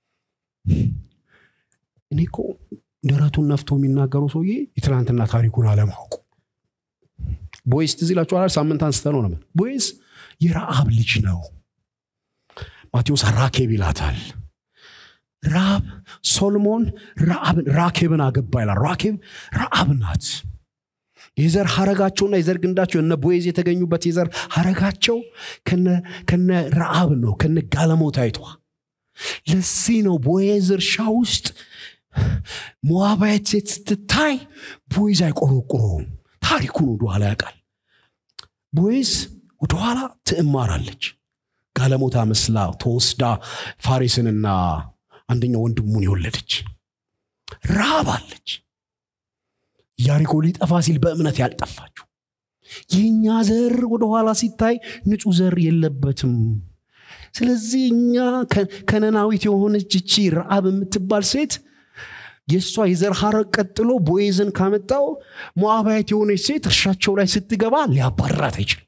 እኔ እኮ ደረቱን ነፍቶ የሚናገረው ሰውዬ የትናንትና ታሪኩን አለማወቁ ቦይስ ትዝ ይላችኋል ሳምንት አንስተ ነው ነበር ቦይስ የረአብ ልጅ ነው ማቴዎስ ራኬብ ይላታል ራብ ሶሎሞን ራኬብን አገባ ይላል ራኬብ ረአብ ናት የዘር ሀረጋቸውና የዘር ግንዳቸው እነ ቦይዝ የተገኙበት የዘር ሀረጋቸው ከነ ረአብ ነው ከነ ጋለሞታይቷ ለዚህ ነው ቦይዝ እርሻ ውስጥ ሞዋባየት ሴት ስትታይ ቦይዝ አይቆረቁረውም ታሪኩን ወደኋላ ያውቃል ቦይዝ ወደኋላ ትእማራለች ጋለሞታ መስላ ተወስዳ ፋሬስንና አንደኛው ወንድሙን የወለደች ራብ አለች ያሪኮ ሊጠፋ ሲል በእምነት ያልጠፋችው የእኛ ዘር ወደኋላ ሲታይ ንጹህ ዘር የለበትም ስለዚህ እኛ ከነናዊት የሆነች እቺ ረአብ የምትባል ሴት የእሷ የዘር ሐረግ ቀጥሎ ቦይዝን ካመጣው ሞዓባዊት የሆነች ሴት እርሻቸው ላይ ስትገባ ሊያባራት አይችልም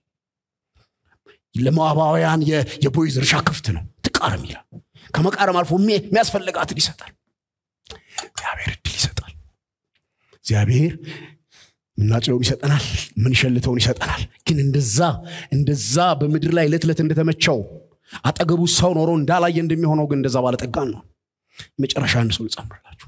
ለሞዓባውያን የቦይዝ እርሻ ክፍት ነው ትቃርም ይላል ከመቃረም አልፎ የሚያስፈልጋትን ይሰጣል እግዚአብሔር እድል ይሰጣል እግዚአብሔር ምናጭለውን ይሰጠናል ምንሸልተውን ይሰጠናል ግን እንደዛ እንደዛ በምድር ላይ ዕለት ዕለት እንደተመቸው አጠገቡ ሰው ኖሮ እንዳላየ እንደሚሆነው ግን እንደዛ ባለጠጋን ነው መጨረሻ አንድ ሰው ልጨምርላችሁ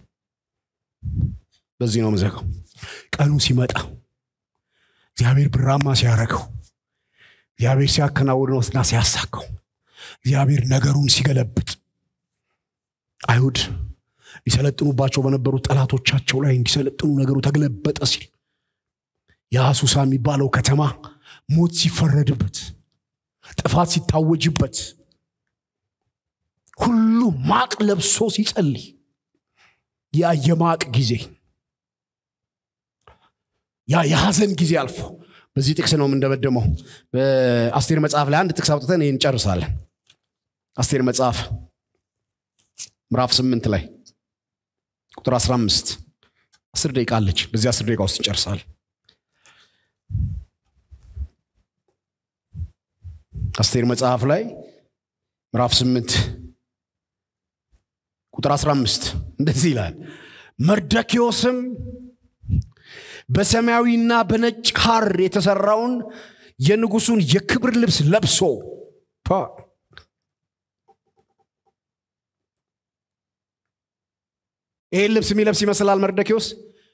በዚህ ነው መዘጋው ቀኑ ሲመጣ እግዚአብሔር ብራማ ሲያረገው እግዚአብሔር ሲያከናውነውና ሲያሳካው እግዚአብሔር ነገሩን ሲገለብጥ አይሁድ ሊሰለጥኑባቸው በነበሩ ጠላቶቻቸው ላይ እንዲሰለጥኑ ነገሩ ተገለበጠ ሲል የአሱሳ የሚባለው ከተማ ሞት ሲፈረድበት ጥፋት ሲታወጅበት ሁሉ ማቅ ለብሶ ሲጸልይ ያ የማቅ ጊዜ ያ የሐዘን ጊዜ አልፎ በዚህ ጥቅስ ነው የምንደመደመው በአስቴር መጽሐፍ ላይ አንድ ጥቅስ አውጥተን ይህን እንጨርሳለን አስቴር መጽሐፍ ምዕራፍ ስምንት ላይ ቁጥር 15 አስር ደቂቃ አለች በዚህ አስር ደቂቃ ውስጥ እንጨርሳል አስቴር መጽሐፍ ላይ ምዕራፍ 8 ቁጥር 15 እንደዚህ ይላል መርደኪዮስም በሰማያዊና በነጭ ሐር የተሰራውን የንጉሱን የክብር ልብስ ለብሶ ይህን ልብስ የሚለብስ ይመስላል መርደኪዎስ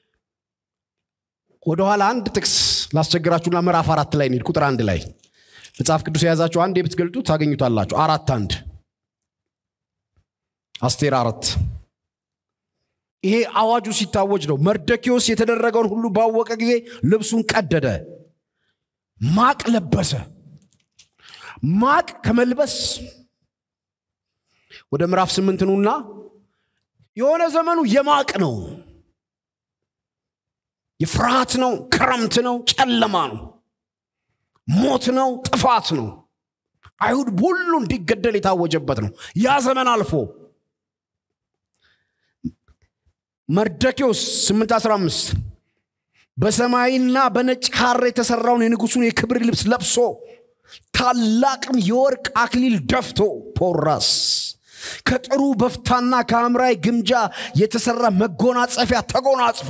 ወደኋላ አንድ ጥቅስ ላስቸግራችሁና ምዕራፍ አራት ላይ እንሂድ ቁጥር አንድ ላይ መጽሐፍ ቅዱስ የያዛችሁ አንድ ብትገልጡ ታገኙታላችሁ አራት አንድ አስቴር አራት ይሄ አዋጁ ሲታወጅ ነው መርደኪዎስ የተደረገውን ሁሉ ባወቀ ጊዜ ልብሱን ቀደደ ማቅ ለበሰ ማቅ ከመልበስ ወደ ምዕራፍ ስምንት ኑና የሆነ ዘመኑ የማቅ ነው የፍርሃት ነው ክረምት ነው ጨለማ ነው ሞት ነው ጥፋት ነው አይሁድ ሁሉ እንዲገደል የታወጀበት ነው ያ ዘመን አልፎ መርደኪዎስ 815 በሰማይና በነጭ ሐር የተሰራውን የንጉሱን የክብር ልብስ ለብሶ ታላቅም የወርቅ አክሊል ደፍቶ ፖራስ ከጥሩ በፍታና ከሐምራዊ ግምጃ የተሰራ መጎናጸፊያ ተጎናጽፎ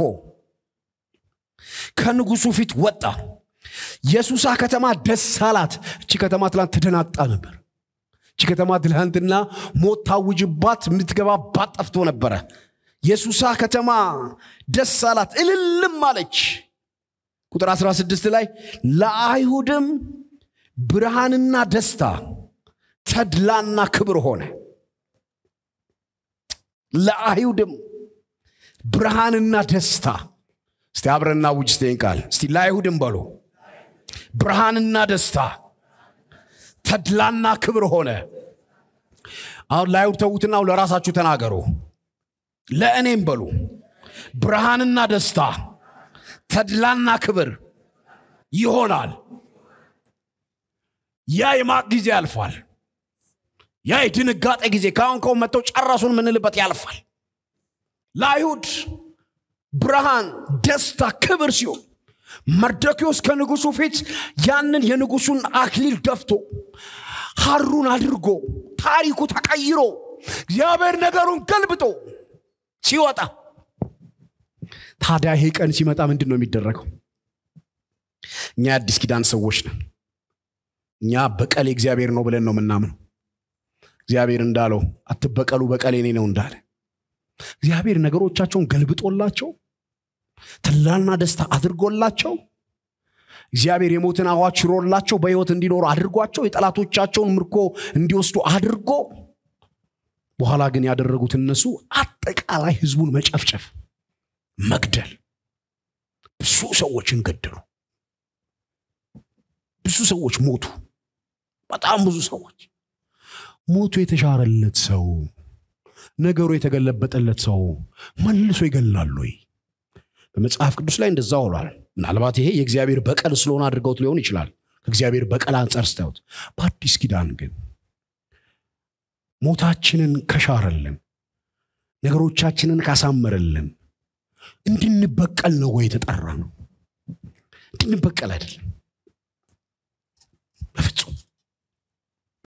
ከንጉሱ ፊት ወጣ የሱሳ ከተማ ደስ አላት እቺ ከተማ ትላንት ተደናጣ ነበር እቺ ከተማ ትላንትና ሞት ታውጅባት የምትገባባት ጠፍቶ ነበረ የሱሳ ከተማ ደስ አላት እልልም አለች ቁጥር 16 ላይ ለአይሁድም ብርሃንና ደስታ ተድላና ክብር ሆነ ለአይሁድም ብርሃንና ደስታ እስቲ አብረና ውጅ ስተን ቃል እስቲ ለአይሁድም በሉ ብርሃንና ደስታ ተድላና ክብር ሆነ አሁን ለአይሁድ ተዉትና ለራሳችሁ ተናገሩ ለእኔም በሉ ብርሃንና ደስታ ተድላና ክብር ይሆናል ያ የማቅ ጊዜ ያልፋል ያ የድንጋጤ ጊዜ ከአሁን ከሁን መጥተው ጨረሱን የምንልበት ያልፋል ለአይሁድ ብርሃን ደስታ ክብር ሲሆን መርደኪዎስ ከንጉሱ ፊት ያንን የንጉሱን አክሊል ደፍቶ ሀሩን አድርጎ ታሪኩ ተቀይሮ እግዚአብሔር ነገሩን ገልብጦ ሲወጣ ታዲያ ይሄ ቀን ሲመጣ ምንድን ነው የሚደረገው እኛ የአዲስ ኪዳን ሰዎች ነን እኛ በቀል እግዚአብሔር ነው ብለን ነው የምናምነው እግዚአብሔር እንዳለው አትበቀሉ በቀል የኔ ነው እንዳለ እግዚአብሔር ነገሮቻቸውን ገልብጦላቸው ትላና ደስታ አድርጎላቸው እግዚአብሔር የሞትን አዋጅ ሽሮላቸው በሕይወት እንዲኖሩ አድርጓቸው የጠላቶቻቸውን ምርኮ እንዲወስዱ አድርጎ በኋላ ግን ያደረጉት እነሱ አጠቃላይ ህዝቡን መጨፍጨፍ መግደል ብዙ ሰዎችን ገደሉ ብዙ ሰዎች ሞቱ በጣም ብዙ ሰዎች ሞቱ የተሻረለት ሰው ነገሩ የተገለበጠለት ሰው መልሶ ይገላሉ ወይ በመጽሐፍ ቅዱስ ላይ እንደዛ ውሏል ምናልባት ይሄ የእግዚአብሔር በቀል ስለሆነ አድርገውት ሊሆን ይችላል ከእግዚአብሔር በቀል አንጻር ስታዩት በአዲስ ኪዳን ግን ሞታችንን ከሻረልን ነገሮቻችንን ካሳመረልን እንድንበቀል ነው ወይ የተጠራ ነው እንድንበቀል አይደለም